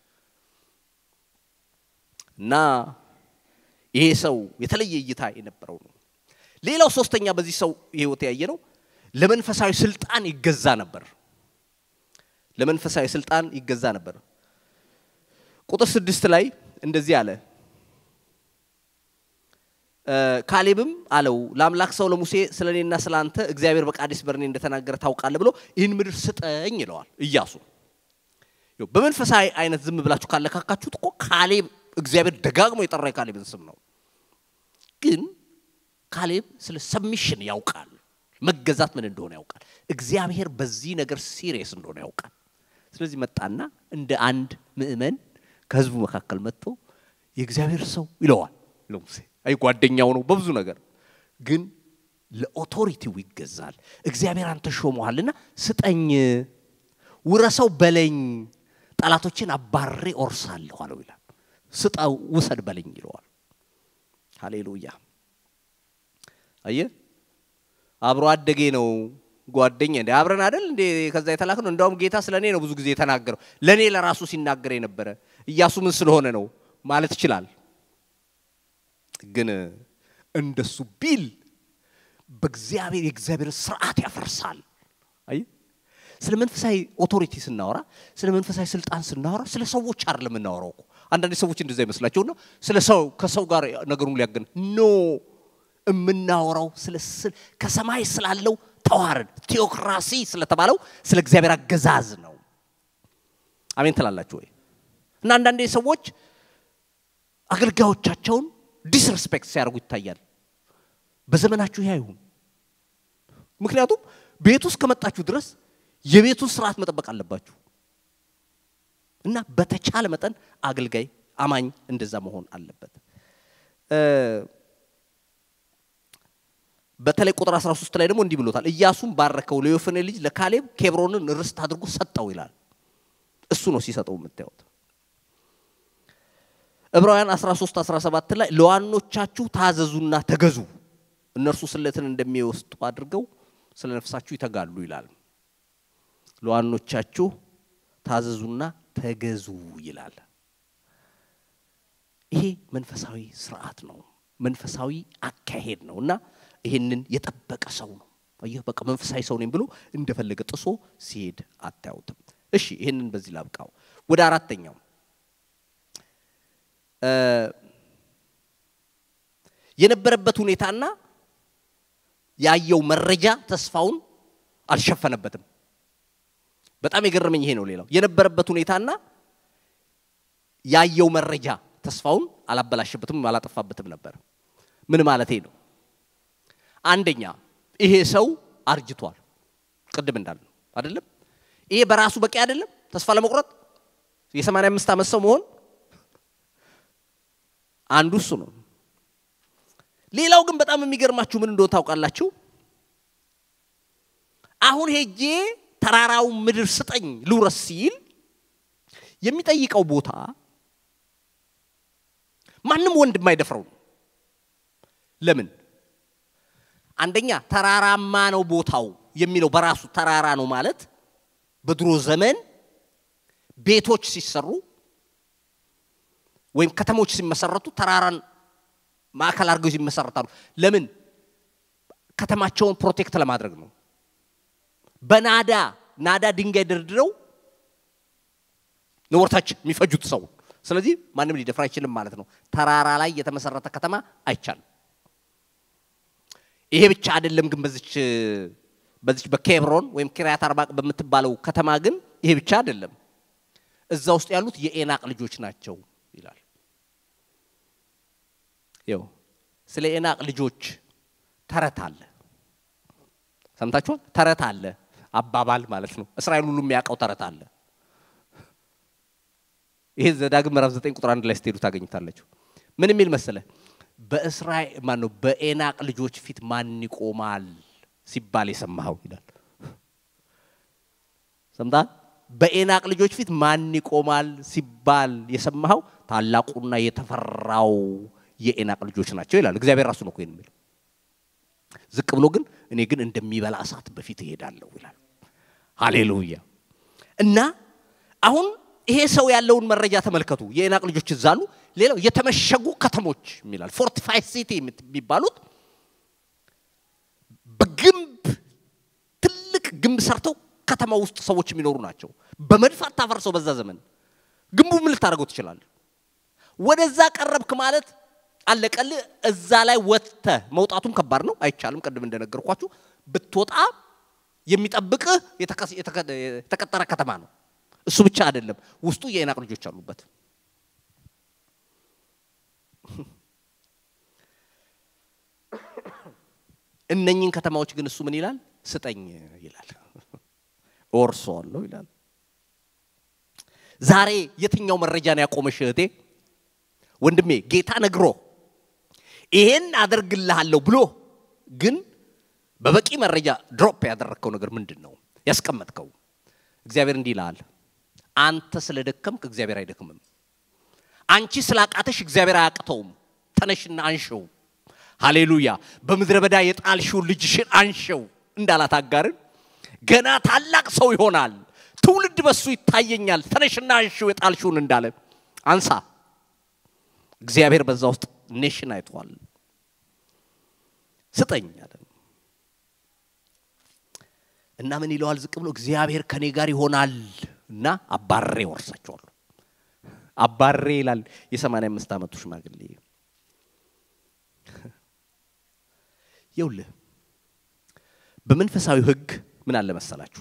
እና ይሄ ሰው የተለየ እይታ የነበረው ነው። ሌላው ሶስተኛ በዚህ ሰው ህይወት ያየ ነው ለመንፈሳዊ ስልጣን ይገዛ ነበር። ለመንፈሳዊ ስልጣን ይገዛ ነበር። ቁጥር ስድስት ላይ እንደዚህ አለ። ካሌብም አለው ለአምላክ ሰው ለሙሴ ስለ እኔና ስለ አንተ እግዚአብሔር በቃዴስ በርኔ እንደተናገረ ታውቃለህ ብሎ ይህን ምድር ስጠኝ ይለዋል ኢያሱ። በመንፈሳዊ አይነት ዝም ብላችሁ ካለካካችሁት እኮ ካሌብ እግዚአብሔር ደጋግሞ የጠራ የካሌብን ስም ነው። ግን ካሌብ ስለ ሰሚሽን ያውቃል፣ መገዛት ምን እንደሆነ ያውቃል። እግዚአብሔር በዚህ ነገር ሲሪየስ እንደሆነ ያውቃል። ስለዚህ መጣና እንደ አንድ ምእመን ከህዝቡ መካከል መጥቶ የእግዚአብሔር ሰው ይለዋል ለሙሴ። አይ ጓደኛው ነው በብዙ ነገር፣ ግን ለኦቶሪቲው ይገዛል። እግዚአብሔር አንተ ሾመሃልና ስጠኝ፣ ውረሰው በለኝ፣ ጠላቶችን አባሬ ኦርሳለሁ አለው ይላል። ስጠው ውሰድ በለኝ ይለዋል። ሃሌሉያ። አየ አብሮ አደጌ ነው ጓደኛ እንደ አብረን አይደል እንዴ ከዛ የተላክ ነው። እንደውም ጌታ ስለ እኔ ነው ብዙ ጊዜ የተናገረው ለእኔ ለራሱ ሲናገር የነበረ ኢያሱ ምን ስለሆነ ነው ማለት ይችላል። ግን እንደሱ ቢል በእግዚአብሔር የእግዚአብሔር ስርዓት ያፈርሳል። አይ ስለ መንፈሳዊ ኦቶሪቲ ስናወራ፣ ስለ መንፈሳዊ ስልጣን ስናወራ ስለ ሰዎች አይደለም የምናወራው እኮ። አንዳንድ ሰዎች እንደዛ ይመስላቸውና ስለ ሰው ከሰው ጋር ነገሩን ሊያገን ኖ የምናወራው ስለ ከሰማይ ስላለው ተዋረድ ቴዎክራሲ ስለተባለው ስለ እግዚአብሔር አገዛዝ ነው። አሜን ትላላችሁ ወይ? እና አንዳንዴ ሰዎች አገልጋዮቻቸውን ዲስሬስፔክት ሲያደርጉ ይታያል። በዘመናችሁ ይህ አይሁን። ምክንያቱም ቤት ውስጥ ከመጣችሁ ድረስ የቤቱን ስርዓት መጠበቅ አለባችሁ እና በተቻለ መጠን አገልጋይ አማኝ እንደዛ መሆን አለበት። በተለይ ቁጥር 13 ላይ ደግሞ እንዲህ ብሎታል። ኢያሱም ባረከው ለዮፎኔ ልጅ ለካሌብ ኬብሮንን ርስት አድርጎ ሰጠው ይላል። እሱ ነው ሲሰጠው የምታዩት። ዕብራውያን 13 17 ላይ ለዋኖቻችሁ ታዘዙና ተገዙ፣ እነርሱ ስለትን እንደሚወስጡ አድርገው ስለ ነፍሳችሁ ይተጋሉ ይላል። ለዋኖቻችሁ ታዘዙና ተገዙ ይላል። ይሄ መንፈሳዊ ስርዓት ነው፣ መንፈሳዊ አካሄድ ነው እና ይህንን የጠበቀ ሰው ነው። አየህ በቃ መንፈሳዊ ሰው ነኝ ብሎ እንደፈለገ ጥሶ ሲሄድ አታዩትም። እሺ ይህንን በዚህ ላብቃው። ወደ አራተኛው የነበረበት ሁኔታና ያየው መረጃ ተስፋውን አልሸፈነበትም። በጣም የገረመኝ ይሄ ነው። ሌላው የነበረበት ሁኔታና ያየው መረጃ ተስፋውን አላበላሸበትም፣ አላጠፋበትም ነበር። ምን ማለቴ ነው? አንደኛ ይሄ ሰው አርጅቷል። ቅድም እንዳለ አይደለም። ይሄ በራሱ በቂ አይደለም። ተስፋ ለመቁረጥ የሰማንያ አምስት ዓመት ሰው መሆን አንዱ እሱ ነው። ሌላው ግን በጣም የሚገርማችሁ ምን እንደሆነ ታውቃላችሁ? አሁን ሄጄ ተራራውን ምድር ስጠኝ ልውረስ ሲል የሚጠይቀው ቦታ ማንም ወንድ የማይደፍረው ነው። ለምን? አንደኛ ተራራማ ነው ቦታው የሚለው በራሱ ተራራ ነው ማለት በድሮ ዘመን ቤቶች ሲሰሩ ወይም ከተሞች ሲመሰረቱ ተራራን ማዕከል አድርገው ይመሰረታሉ። ለምን? ከተማቸውን ፕሮቴክት ለማድረግ ነው። በናዳ ናዳ ድንጋይ ደርድረው ነው ወርታች የሚፈጁት ሰው። ስለዚህ ማንም ሊደፍር አይችልም ማለት ነው። ተራራ ላይ የተመሰረተ ከተማ አይቻልም። ይሄ ብቻ አይደለም ግን በዚች በዚች በኬብሮን ወይም ኪርያት አርባቅ በምትባለው ከተማ ግን ይሄ ብቻ አይደለም። እዛ ውስጥ ያሉት የኤናቅ ልጆች ናቸው ይላል። ይው ስለ ኤናቅ ልጆች ተረት አለ። ሰምታችኋል? ተረት አለ፣ አባባል ማለት ነው። እስራኤል ሁሉ የሚያውቀው ተረት አለ። ይሄ ዘዳግም ምዕራፍ 9 ቁጥር አንድ ላይ ስትሄዱ ታገኝታላችሁ። ምን የሚል መሰለ? በእስራኤል ማን ነው በኤናቅ ልጆች ፊት ማን ይቆማል ሲባል የሰማኸው ይላል። ሰምታል? በኤናቅ ልጆች ፊት ማን ይቆማል ሲባል የሰማኸው ታላቁና የተፈራው የኤናቅ ልጆች ናቸው ይላል። እግዚአብሔር ራሱ ነው እኮ የሚለው። ዝቅ ብሎ ግን እኔ ግን እንደሚበላ እሳት በፊት እሄዳለሁ ይላል። ሃሌሉያ። እና አሁን ይሄ ሰው ያለውን መረጃ ተመልከቱ። የኤናቅ ልጆች እዛ አሉ። ሌላው የተመሸጉ ከተሞች የሚላል ፎርቲፋይድ ሲቲ የሚባሉት በግንብ ትልቅ ግንብ ሰርተው ከተማ ውስጥ ሰዎች የሚኖሩ ናቸው። በመድፍ አታፈርሰው። በዛ ዘመን ግንቡ ምን ልታደርገው ትችላለህ? ወደዛ ቀረብክ ማለት አለቀልህ። እዛ ላይ ወጥተህ መውጣቱም ከባድ ነው፣ አይቻልም። ቅድም እንደነገርኳችሁ ብትወጣ የሚጠብቅህ የተቀጠረ ከተማ ነው። እሱ ብቻ አይደለም፣ ውስጡ የኤናቅ ልጆች አሉበት። እነኝን ከተማዎች ግን እሱ ምን ይላል? ስጠኝ ይላል፣ እወርሰዋለሁ ይላል። ዛሬ የትኛው መረጃ ነው ያቆመሽ እህቴ? ወንድሜ ጌታ ነግሮ ይሄን አደርግልሃለሁ ብሎ ግን በበቂ መረጃ ድሮፕ ያደረግከው ነገር ምንድን ነው ያስቀመጥከው? እግዚአብሔር እንዲህ ይልሃል፣ አንተ ስለደከምክ እግዚአብሔር አይደክምም። አንቺ ስላቃተሽ እግዚአብሔር አያቅተውም። ተነሽና አንሸው። ሃሌሉያ። በምድረ በዳ የጣልሽውን ልጅሽን አንሸው እንዳላት አጋርን ገና ታላቅ ሰው ይሆናል፣ ትውልድ በሱ ይታየኛል። ተነሽና አንሸው የጣልሽውን እንዳለ አንሳ እግዚአብሔር በዛ ውስጥ ኔሽን አይተዋል። ስጠኝ አለ እና ምን ይለዋል? ዝቅ ብሎ እግዚአብሔር ከኔ ጋር ይሆናል እና አባሬ ወርሳቸዋለሁ። አባሬ ይላል የሰማንያ አምስት ዓመቱ ሽማግሌ። ይውልህ በመንፈሳዊ ሕግ ምን አለ መሰላችሁ?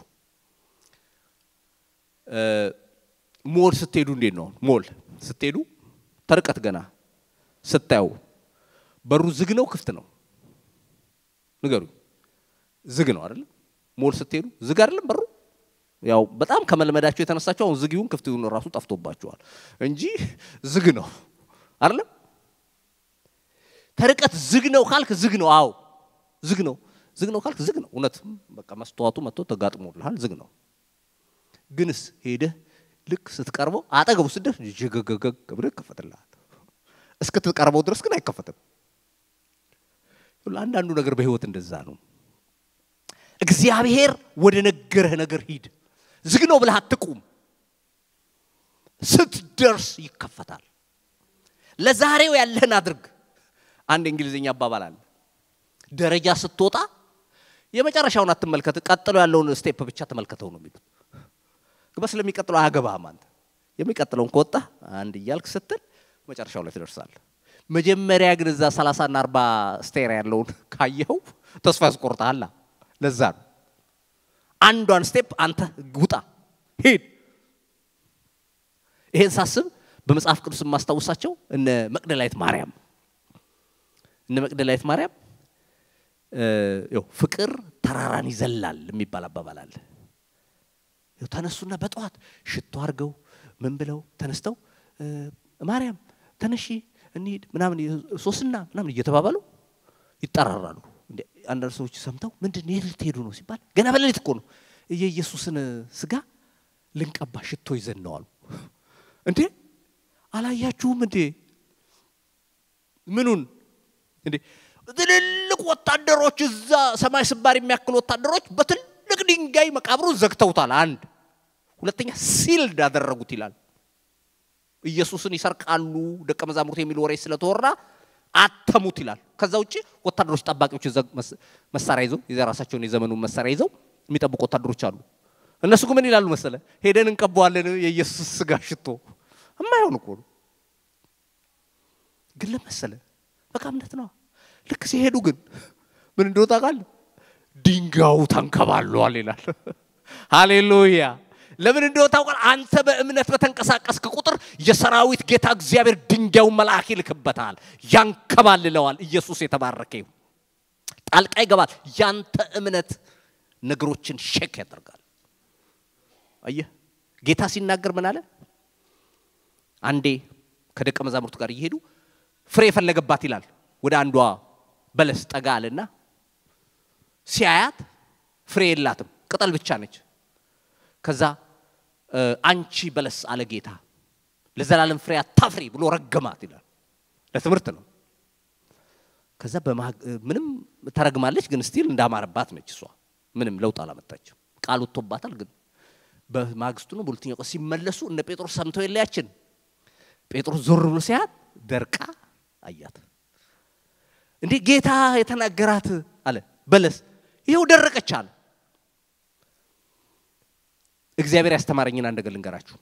ሞል ስትሄዱ እንዴት ነው? ሞል ስትሄዱ ተርቀት ገና ስታዩ በሩ ዝግ ነው ክፍት ነው? ንገሩ። ዝግ ነው አይደለም? ሞል ስትሄዱ ዝግ አይደለም በሩ። ያው በጣም ከመልመዳቸው የተነሳቸው አሁን ዝግ ይሁን ክፍት ይሁን ራሱ ጠፍቶባቸዋል እንጂ ዝግ ነው አይደለም? ተርቀት ዝግ ነው ካልክ ዝግ ነው። አዎ ዝግ ነው። ዝግ ነው ካልክ ዝግ ነው። እውነት በቃ መስተዋቱ መጥቶ ተጋጥሞልሃል፣ ዝግ ነው። ግንስ ሄደህ ልክ ስትቀርበው አጠገቡ ስደርስ ዥገገገግ ብለህ ይከፈትልሃል። እስክትቀርበው ድረስ ግን አይከፈትም። አንዳንዱ ነገር በህይወት እንደዛ ነው። እግዚአብሔር ወደ ነገረህ ነገር ሂድ። ዝግ ነው ብለህ አትቁም። ስትደርስ ይከፈታል። ለዛሬው ያለህን አድርግ። አንድ እንግሊዝኛ አባባል አለ። ደረጃ ስትወጣ የመጨረሻውን አትመልከት፣ ቀጥሎ ያለውን ስቴፕ ብቻ ተመልከተው ነው የሚሉት። ግባ ስለሚቀጥለው አያገባህም አንተ። የሚቀጥለውን ከወጣ አንድ እያልክ ስትል መጨረሻው ላይ ትደርሳለህ። መጀመሪያ ግን እዛ ሰላሳና አርባ ስቴር ያለውን ካየኸው ተስፋ ያስቆርጠሃል። ለዛ ነው አንዷን ስቴፕ አንተ ውጣ ሂድ። ይሄን ሳስብ በመጽሐፍ ቅዱስ የማስታውሳቸው እነ መቅደላዊት ማርያም እነ መቅደላዊት ማርያም ያው ፍቅር ተራራን ይዘላል የሚባል አባባል አለ። ተነሱና በጠዋት ሽቶ አድርገው ምን ብለው ተነስተው ማርያም ተነሺ እንሂድ ምናምን ሶስና ምናምን እየተባባሉ ይጠራራሉ። አንዳንድ ሰዎች ሰምተው ምንድን የት ልትሄዱ ነው ሲባል ገና በሌሊት እኮ ነው የኢየሱስን ስጋ ልንቀባ ሽቶ ይዘን ነው አሉ። እንዴ አላያችሁም እንዴ ምኑን እንዴ ትልልቅ ወታደሮች እዛ ሰማይ ስባር የሚያክሉ ወታደሮች በትልቅ ድንጋይ መቃብሩን ዘግተውታል። አንድ ሁለተኛ ሲልድ አደረጉት ይላል። ኢየሱስን ይሰርቃሉ ደቀ መዛሙርት የሚል ወሬ ስለተወራ አተሙት ይላል። ከዛ ውጭ ወታደሮች ጠባቂዎች መሳሪያ ይዘው የራሳቸውን የዘመኑን መሳሪያ ይዘው የሚጠብቁ ወታደሮች አሉ። እነሱ ግን ምን ይላሉ መሰለ? ሄደን እንቀባዋለን የኢየሱስ ስጋ ሽቶ እማይሆን እኮ ነው። ግን ለመሰለ በቃ እምነት ነው። ልክ ሲሄዱ ግን ምን እንደወጣ ቃል ድንጋዩ ተንከባሏል ይላል። ሃሌሉያ! ለምን እንደሆነ ታውቃል? አንተ በእምነት በተንቀሳቀስክ ቁጥር የሰራዊት ጌታ እግዚአብሔር ድንጋዩን መልአክ ይልክበታል፣ ያንከባልለዋል። ኢየሱስ የተባረከ ይሁን። ጣልቃ ይገባል። ያንተ እምነት ነገሮችን ሼክ ያደርጋል። አየህ፣ ጌታ ሲናገር ምን አለ? አንዴ ከደቀ መዛሙርቱ ጋር እየሄዱ ፍሬ የፈለገባት ይላል። ወደ አንዷ በለስ ጠጋ አለና ሲያያት ፍሬ የላትም፣ ቅጠል ብቻ ነች። ከዛ አንቺ በለስ አለ ጌታ ለዘላለም ፍሬ አታፍሪ ብሎ ረገማት ይላል። ለትምህርት ነው። ከዛ ምንም ተረግማለች፣ ግን ስቲል እንዳማረባት ነች። እሷ ምንም ለውጥ አላመጣችም። ቃል ወጥቶባታል። ግን በማግስቱ ነው በሁለተኛው ቀን ሲመለሱ እነ ጴጥሮስ ሰምተው የለያችን ጴጥሮስ ዞር ብሎ ሲያት ደርቃ አያት። እንዴ ጌታ የተናገራት አለ በለስ ይኸው ደረቀች አለ። እግዚአብሔር ያስተማረኝን አንድ ነገር ልንገራችሁ።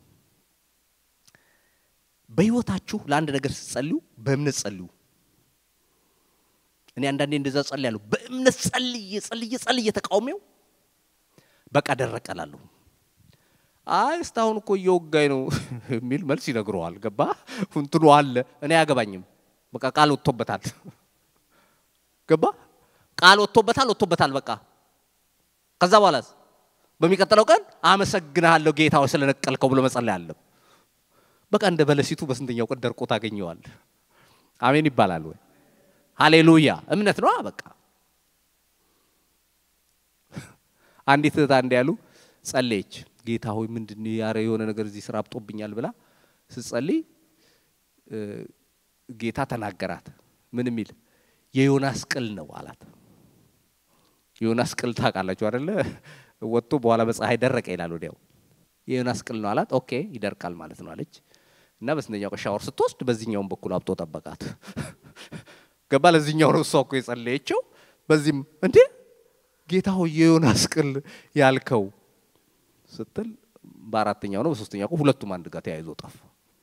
በህይወታችሁ ለአንድ ነገር ስትጸልዩ በእምነት ጸልዩ። እኔ አንዳንዴ እንደዛ ጸልያለሁ። በእምነት ጸልዬ ጸልዬ ጸልዬ ተቃውሜው በቃ ደረቀ እላለሁ። አይ እስካሁን እኮ እየወጋኝ ነው የሚል መልስ ይነግረዋል። ገባ እንትኑ አለ። እኔ አያገባኝም። በቃ ቃል ወጥቶበታል። ገባ ቃል ወጥቶበታል፣ ወጥቶበታል። በቃ ከዛ በኋላ በሚቀጥለው ቀን አመሰግንሃለሁ ጌታ ሆይ ስለነቀልከው ብሎ መጸለይ አለም። በቃ እንደ በለሲቱ በስንተኛው ቀን ደርቆ ታገኘዋል። አሜን ይባላል ወይ? ሃሌሉያ! እምነት ነው። በቃ አንዲት እህት አንድ ያሉ ጸለየች። ጌታ ሆይ ምንድን ያረ የሆነ ነገር እዚህ ስራ አብጦብኛል ብላ ስትጸልይ ጌታ ተናገራት። ምን የሚል የዮናስ ቅል ነው አላት። የዮናስ ቅል ታውቃላችሁ አደለ? ወጥቶ በኋላ በፀሐይ ደረቀ ይላል። ወዲያው የዮናስ ቅል ነው አላት። ኦኬ ይደርቃል ማለት ነው አለች። እና በስንተኛው ቀን ሻወር ስትወስድ በዚህኛውን በኩል አብጦ ጠበቃት። ገባ ለዚህኛው ነው እሷ እኮ የጸለየችው። በዚህም እንዴ ጌታ ሆይ የዮናስ ቅል ያልከው ስትል በአራተኛው ነው በሶስተኛው ቀን ሁለቱም አንድ ጋር ተያይዞ ጠፋ።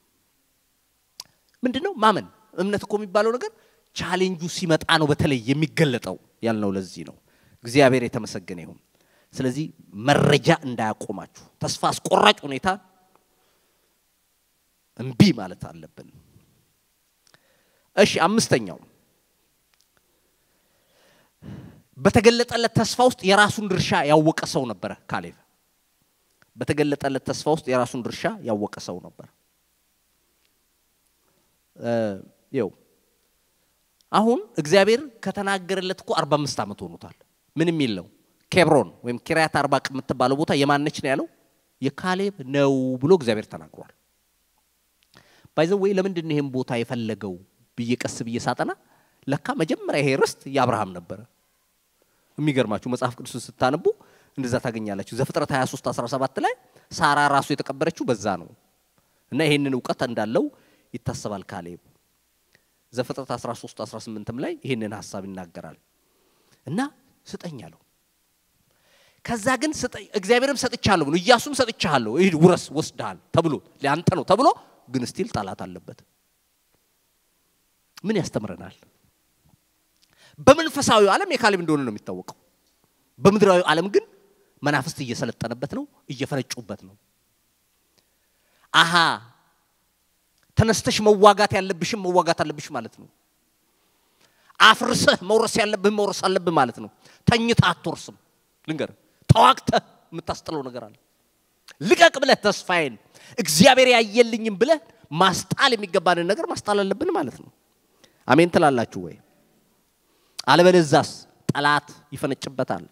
ምንድን ነው ማመን? እምነት እኮ የሚባለው ነገር ቻሌንጁ ሲመጣ ነው በተለይ የሚገለጠው ያልነው ለዚህ ነው። እግዚአብሔር የተመሰገነ ይሁን። ስለዚህ መረጃ እንዳያቆማችሁ ተስፋ አስቆራጭ ሁኔታ እምቢ ማለት አለብን። እሺ አምስተኛው በተገለጠለት ተስፋ ውስጥ የራሱን ድርሻ ያወቀ ሰው ነበረ ካሌብ። በተገለጠለት ተስፋ ውስጥ የራሱን ድርሻ ያወቀ ሰው ነበር። ይው አሁን እግዚአብሔር ከተናገረለት እኮ 45 ዓመት ሆኖታል። ምን የሚል ነው? ኬብሮን ወይም ኪርያት አርባቅ የምትባለው ቦታ የማነች ነው ያለው? የካሌብ ነው ብሎ እግዚአብሔር ተናግሯል። ባይዘው ወይ ለምንድን ነው ይሄን ቦታ የፈለገው ብዬ ቀስ ብዬ ሳጠና ለካ መጀመሪያ ይሄ ርስት የአብርሃም ነበረ። የሚገርማችሁ መጽሐፍ ቅዱስን ስታነቡ እንደዛ ታገኛላችሁ። ዘፍጥረት 23 17 ላይ ሳራ ራሱ የተቀበረችው በዛ ነው እና ይሄንን እውቀት እንዳለው ይታሰባል ካሌብ። ዘፍጥረት 13 18ም ላይ ይሄንን ሀሳብ ይናገራል እና ስጠኝ አለው። ከዛ ግን ስጠኝ እግዚአብሔርም ሰጥቻለሁ ብሎ ኢያሱም ሰጥቻለሁ ይህ ውረስ ወስደሃል ተብሎ ለአንተ ነው ተብሎ ግን ስቲል ጠላት አለበት። ምን ያስተምረናል? በመንፈሳዊ ዓለም የካሌብ እንደሆነ ነው የሚታወቀው። በምድራዊ ዓለም ግን መናፍስት እየሰለጠነበት ነው፣ እየፈነጩበት ነው። አሃ ተነስተሽ መዋጋት ያለብሽም መዋጋት አለብሽ ማለት ነው። አፍርሰህ መውረስ ያለብህ መውረስ አለብህ ማለት ነው። ተኝተህ አትወርስም። ልንገር፣ ተዋግተህ የምታስጥለው ነገር አለ። ልቀቅ ብለህ ተስፋዬን እግዚአብሔር ያየልኝም ብለህ ማስጣል የሚገባንን ነገር ማስጣል አለብን ማለት ነው። አሜን ትላላችሁ ወይ? አለበለዛስ ጠላት ይፈነጭበታል።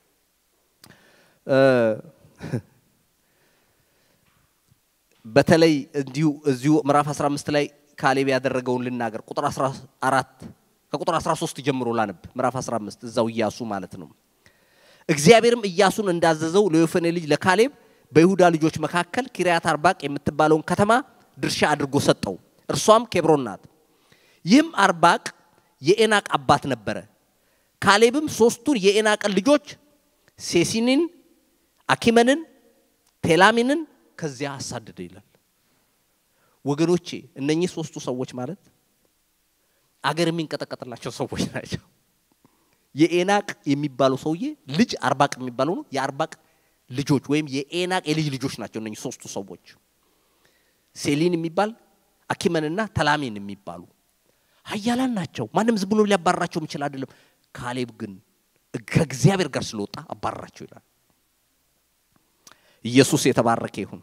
በተለይ እንዲሁ እዚሁ ምዕራፍ 15 ላይ ካሌብ ያደረገውን ልናገር። ቁጥር 14 ከቁጥር 13 ጀምሮ ላነብ። ምዕራፍ 15 እዛው ኢያሱ ማለት ነው። እግዚአብሔርም ኢያሱን እንዳዘዘው ለዮፎኔ ልጅ ለካሌብ በይሁዳ ልጆች መካከል ኪርያት አርባቅ የምትባለውን ከተማ ድርሻ አድርጎ ሰጠው። እርሷም ኬብሮን ናት። ይህም አርባቅ የኤናቅ አባት ነበረ። ካሌብም ሶስቱን የኤናቅን ልጆች ሴሲንን፣ አኪመንን፣ ቴላሚንን ከዚያ አሳደደ ይላል። ወገኖቼ እነኚህ ሶስቱ ሰዎች ማለት አገር የሚንቀጠቀጥላቸው ሰዎች ናቸው። የኤናቅ የሚባለው ሰውዬ ልጅ አርባቅ የሚባለው ነው። የአርባቅ ልጆች ወይም የኤናቅ የልጅ ልጆች ናቸው እነኚህ ሶስቱ ሰዎች ሴሊን የሚባል አኪመንና ተላሚን የሚባሉ ሀያላን ናቸው። ማንም ዝም ብሎ ሊያባራቸው የሚችል አይደለም። ካሌብ ግን ከእግዚአብሔር ጋር ስለወጣ አባራቸው ይላል። ኢየሱስ የተባረከ ይሁን።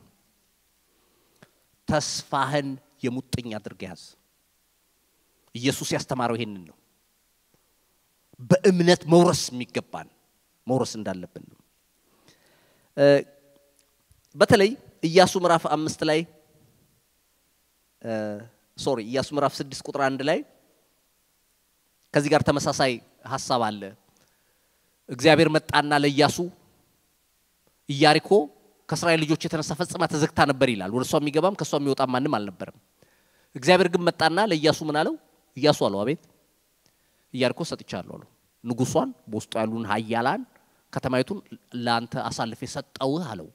ተስፋህን የሙጥኝ አድርገ ያዝ። ኢየሱስ ያስተማረው ይሄንን ነው። በእምነት መውረስ የሚገባን መውረስ እንዳለብን ነው። በተለይ ኢያሱ ምዕራፍ አምስት ላይ ሶሪ ኢያሱ ምዕራፍ ስድስት ቁጥር አንድ ላይ ከዚህ ጋር ተመሳሳይ ሀሳብ አለ። እግዚአብሔር መጣና ለኢያሱ ኢያሪኮ ከእስራኤል ልጆች የተነሳ ፈጽማ ተዘግታ ነበር ይላል። ወደ እሷ የሚገባም ከእሷ የሚወጣ ማንም አልነበረም። እግዚአብሔር ግን መጣና ለኢያሱ ምን አለው? ኢያሱ አለው አቤት፣ ኢያሪኮ ሰጥቻለሁ አለው። ንጉሷን፣ በውስጡ ያሉን ሀያላን፣ ከተማይቱን ለአንተ አሳልፌ ሰጠውህ አለው።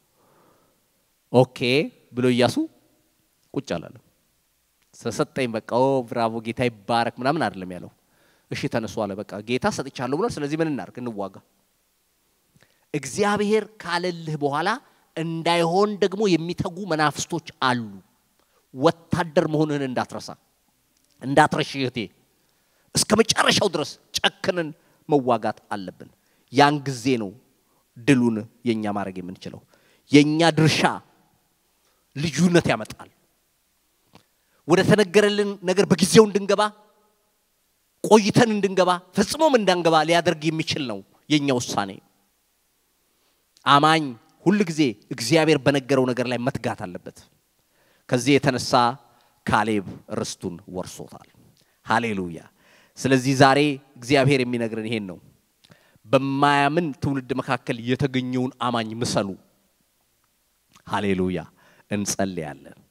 ኦኬ ብሎ ኢያሱ ቁጭ አላለም። ሰሰጠኝ በቃ ኦ ብራቮ ጌታ ይባረክ ምናምን አይደለም ያለው። እሺ ተነሱ አለ። በቃ ጌታ ሰጥቻለሁ ብሏል። ስለዚህ ምን እናርግ? እንዋጋ። እግዚአብሔር ካለልህ በኋላ እንዳይሆን ደግሞ የሚተጉ መናፍስቶች አሉ። ወታደር መሆንህን እንዳትረሳ እንዳትረሽ እህቴ። እስከ መጨረሻው ድረስ ጨክንን መዋጋት አለብን። ያን ጊዜ ነው ድሉን የኛ ማድረግ የምንችለው። የኛ ድርሻ ልዩነት ያመጣል። ወደ ተነገረልን ነገር በጊዜው እንድንገባ ቆይተን እንድንገባ ፈጽሞም እንዳንገባ ሊያደርግ የሚችል ነው የኛ ውሳኔ። አማኝ ሁል ጊዜ እግዚአብሔር በነገረው ነገር ላይ መትጋት አለበት። ከዚህ የተነሳ ካሌብ ርስቱን ወርሶታል። ሃሌሉያ። ስለዚህ ዛሬ እግዚአብሔር የሚነግረን ይሄን ነው። በማያምን ትውልድ መካከል የተገኘውን አማኝ ምሰሉ። ሃሌሉያ። እንጸልያለን።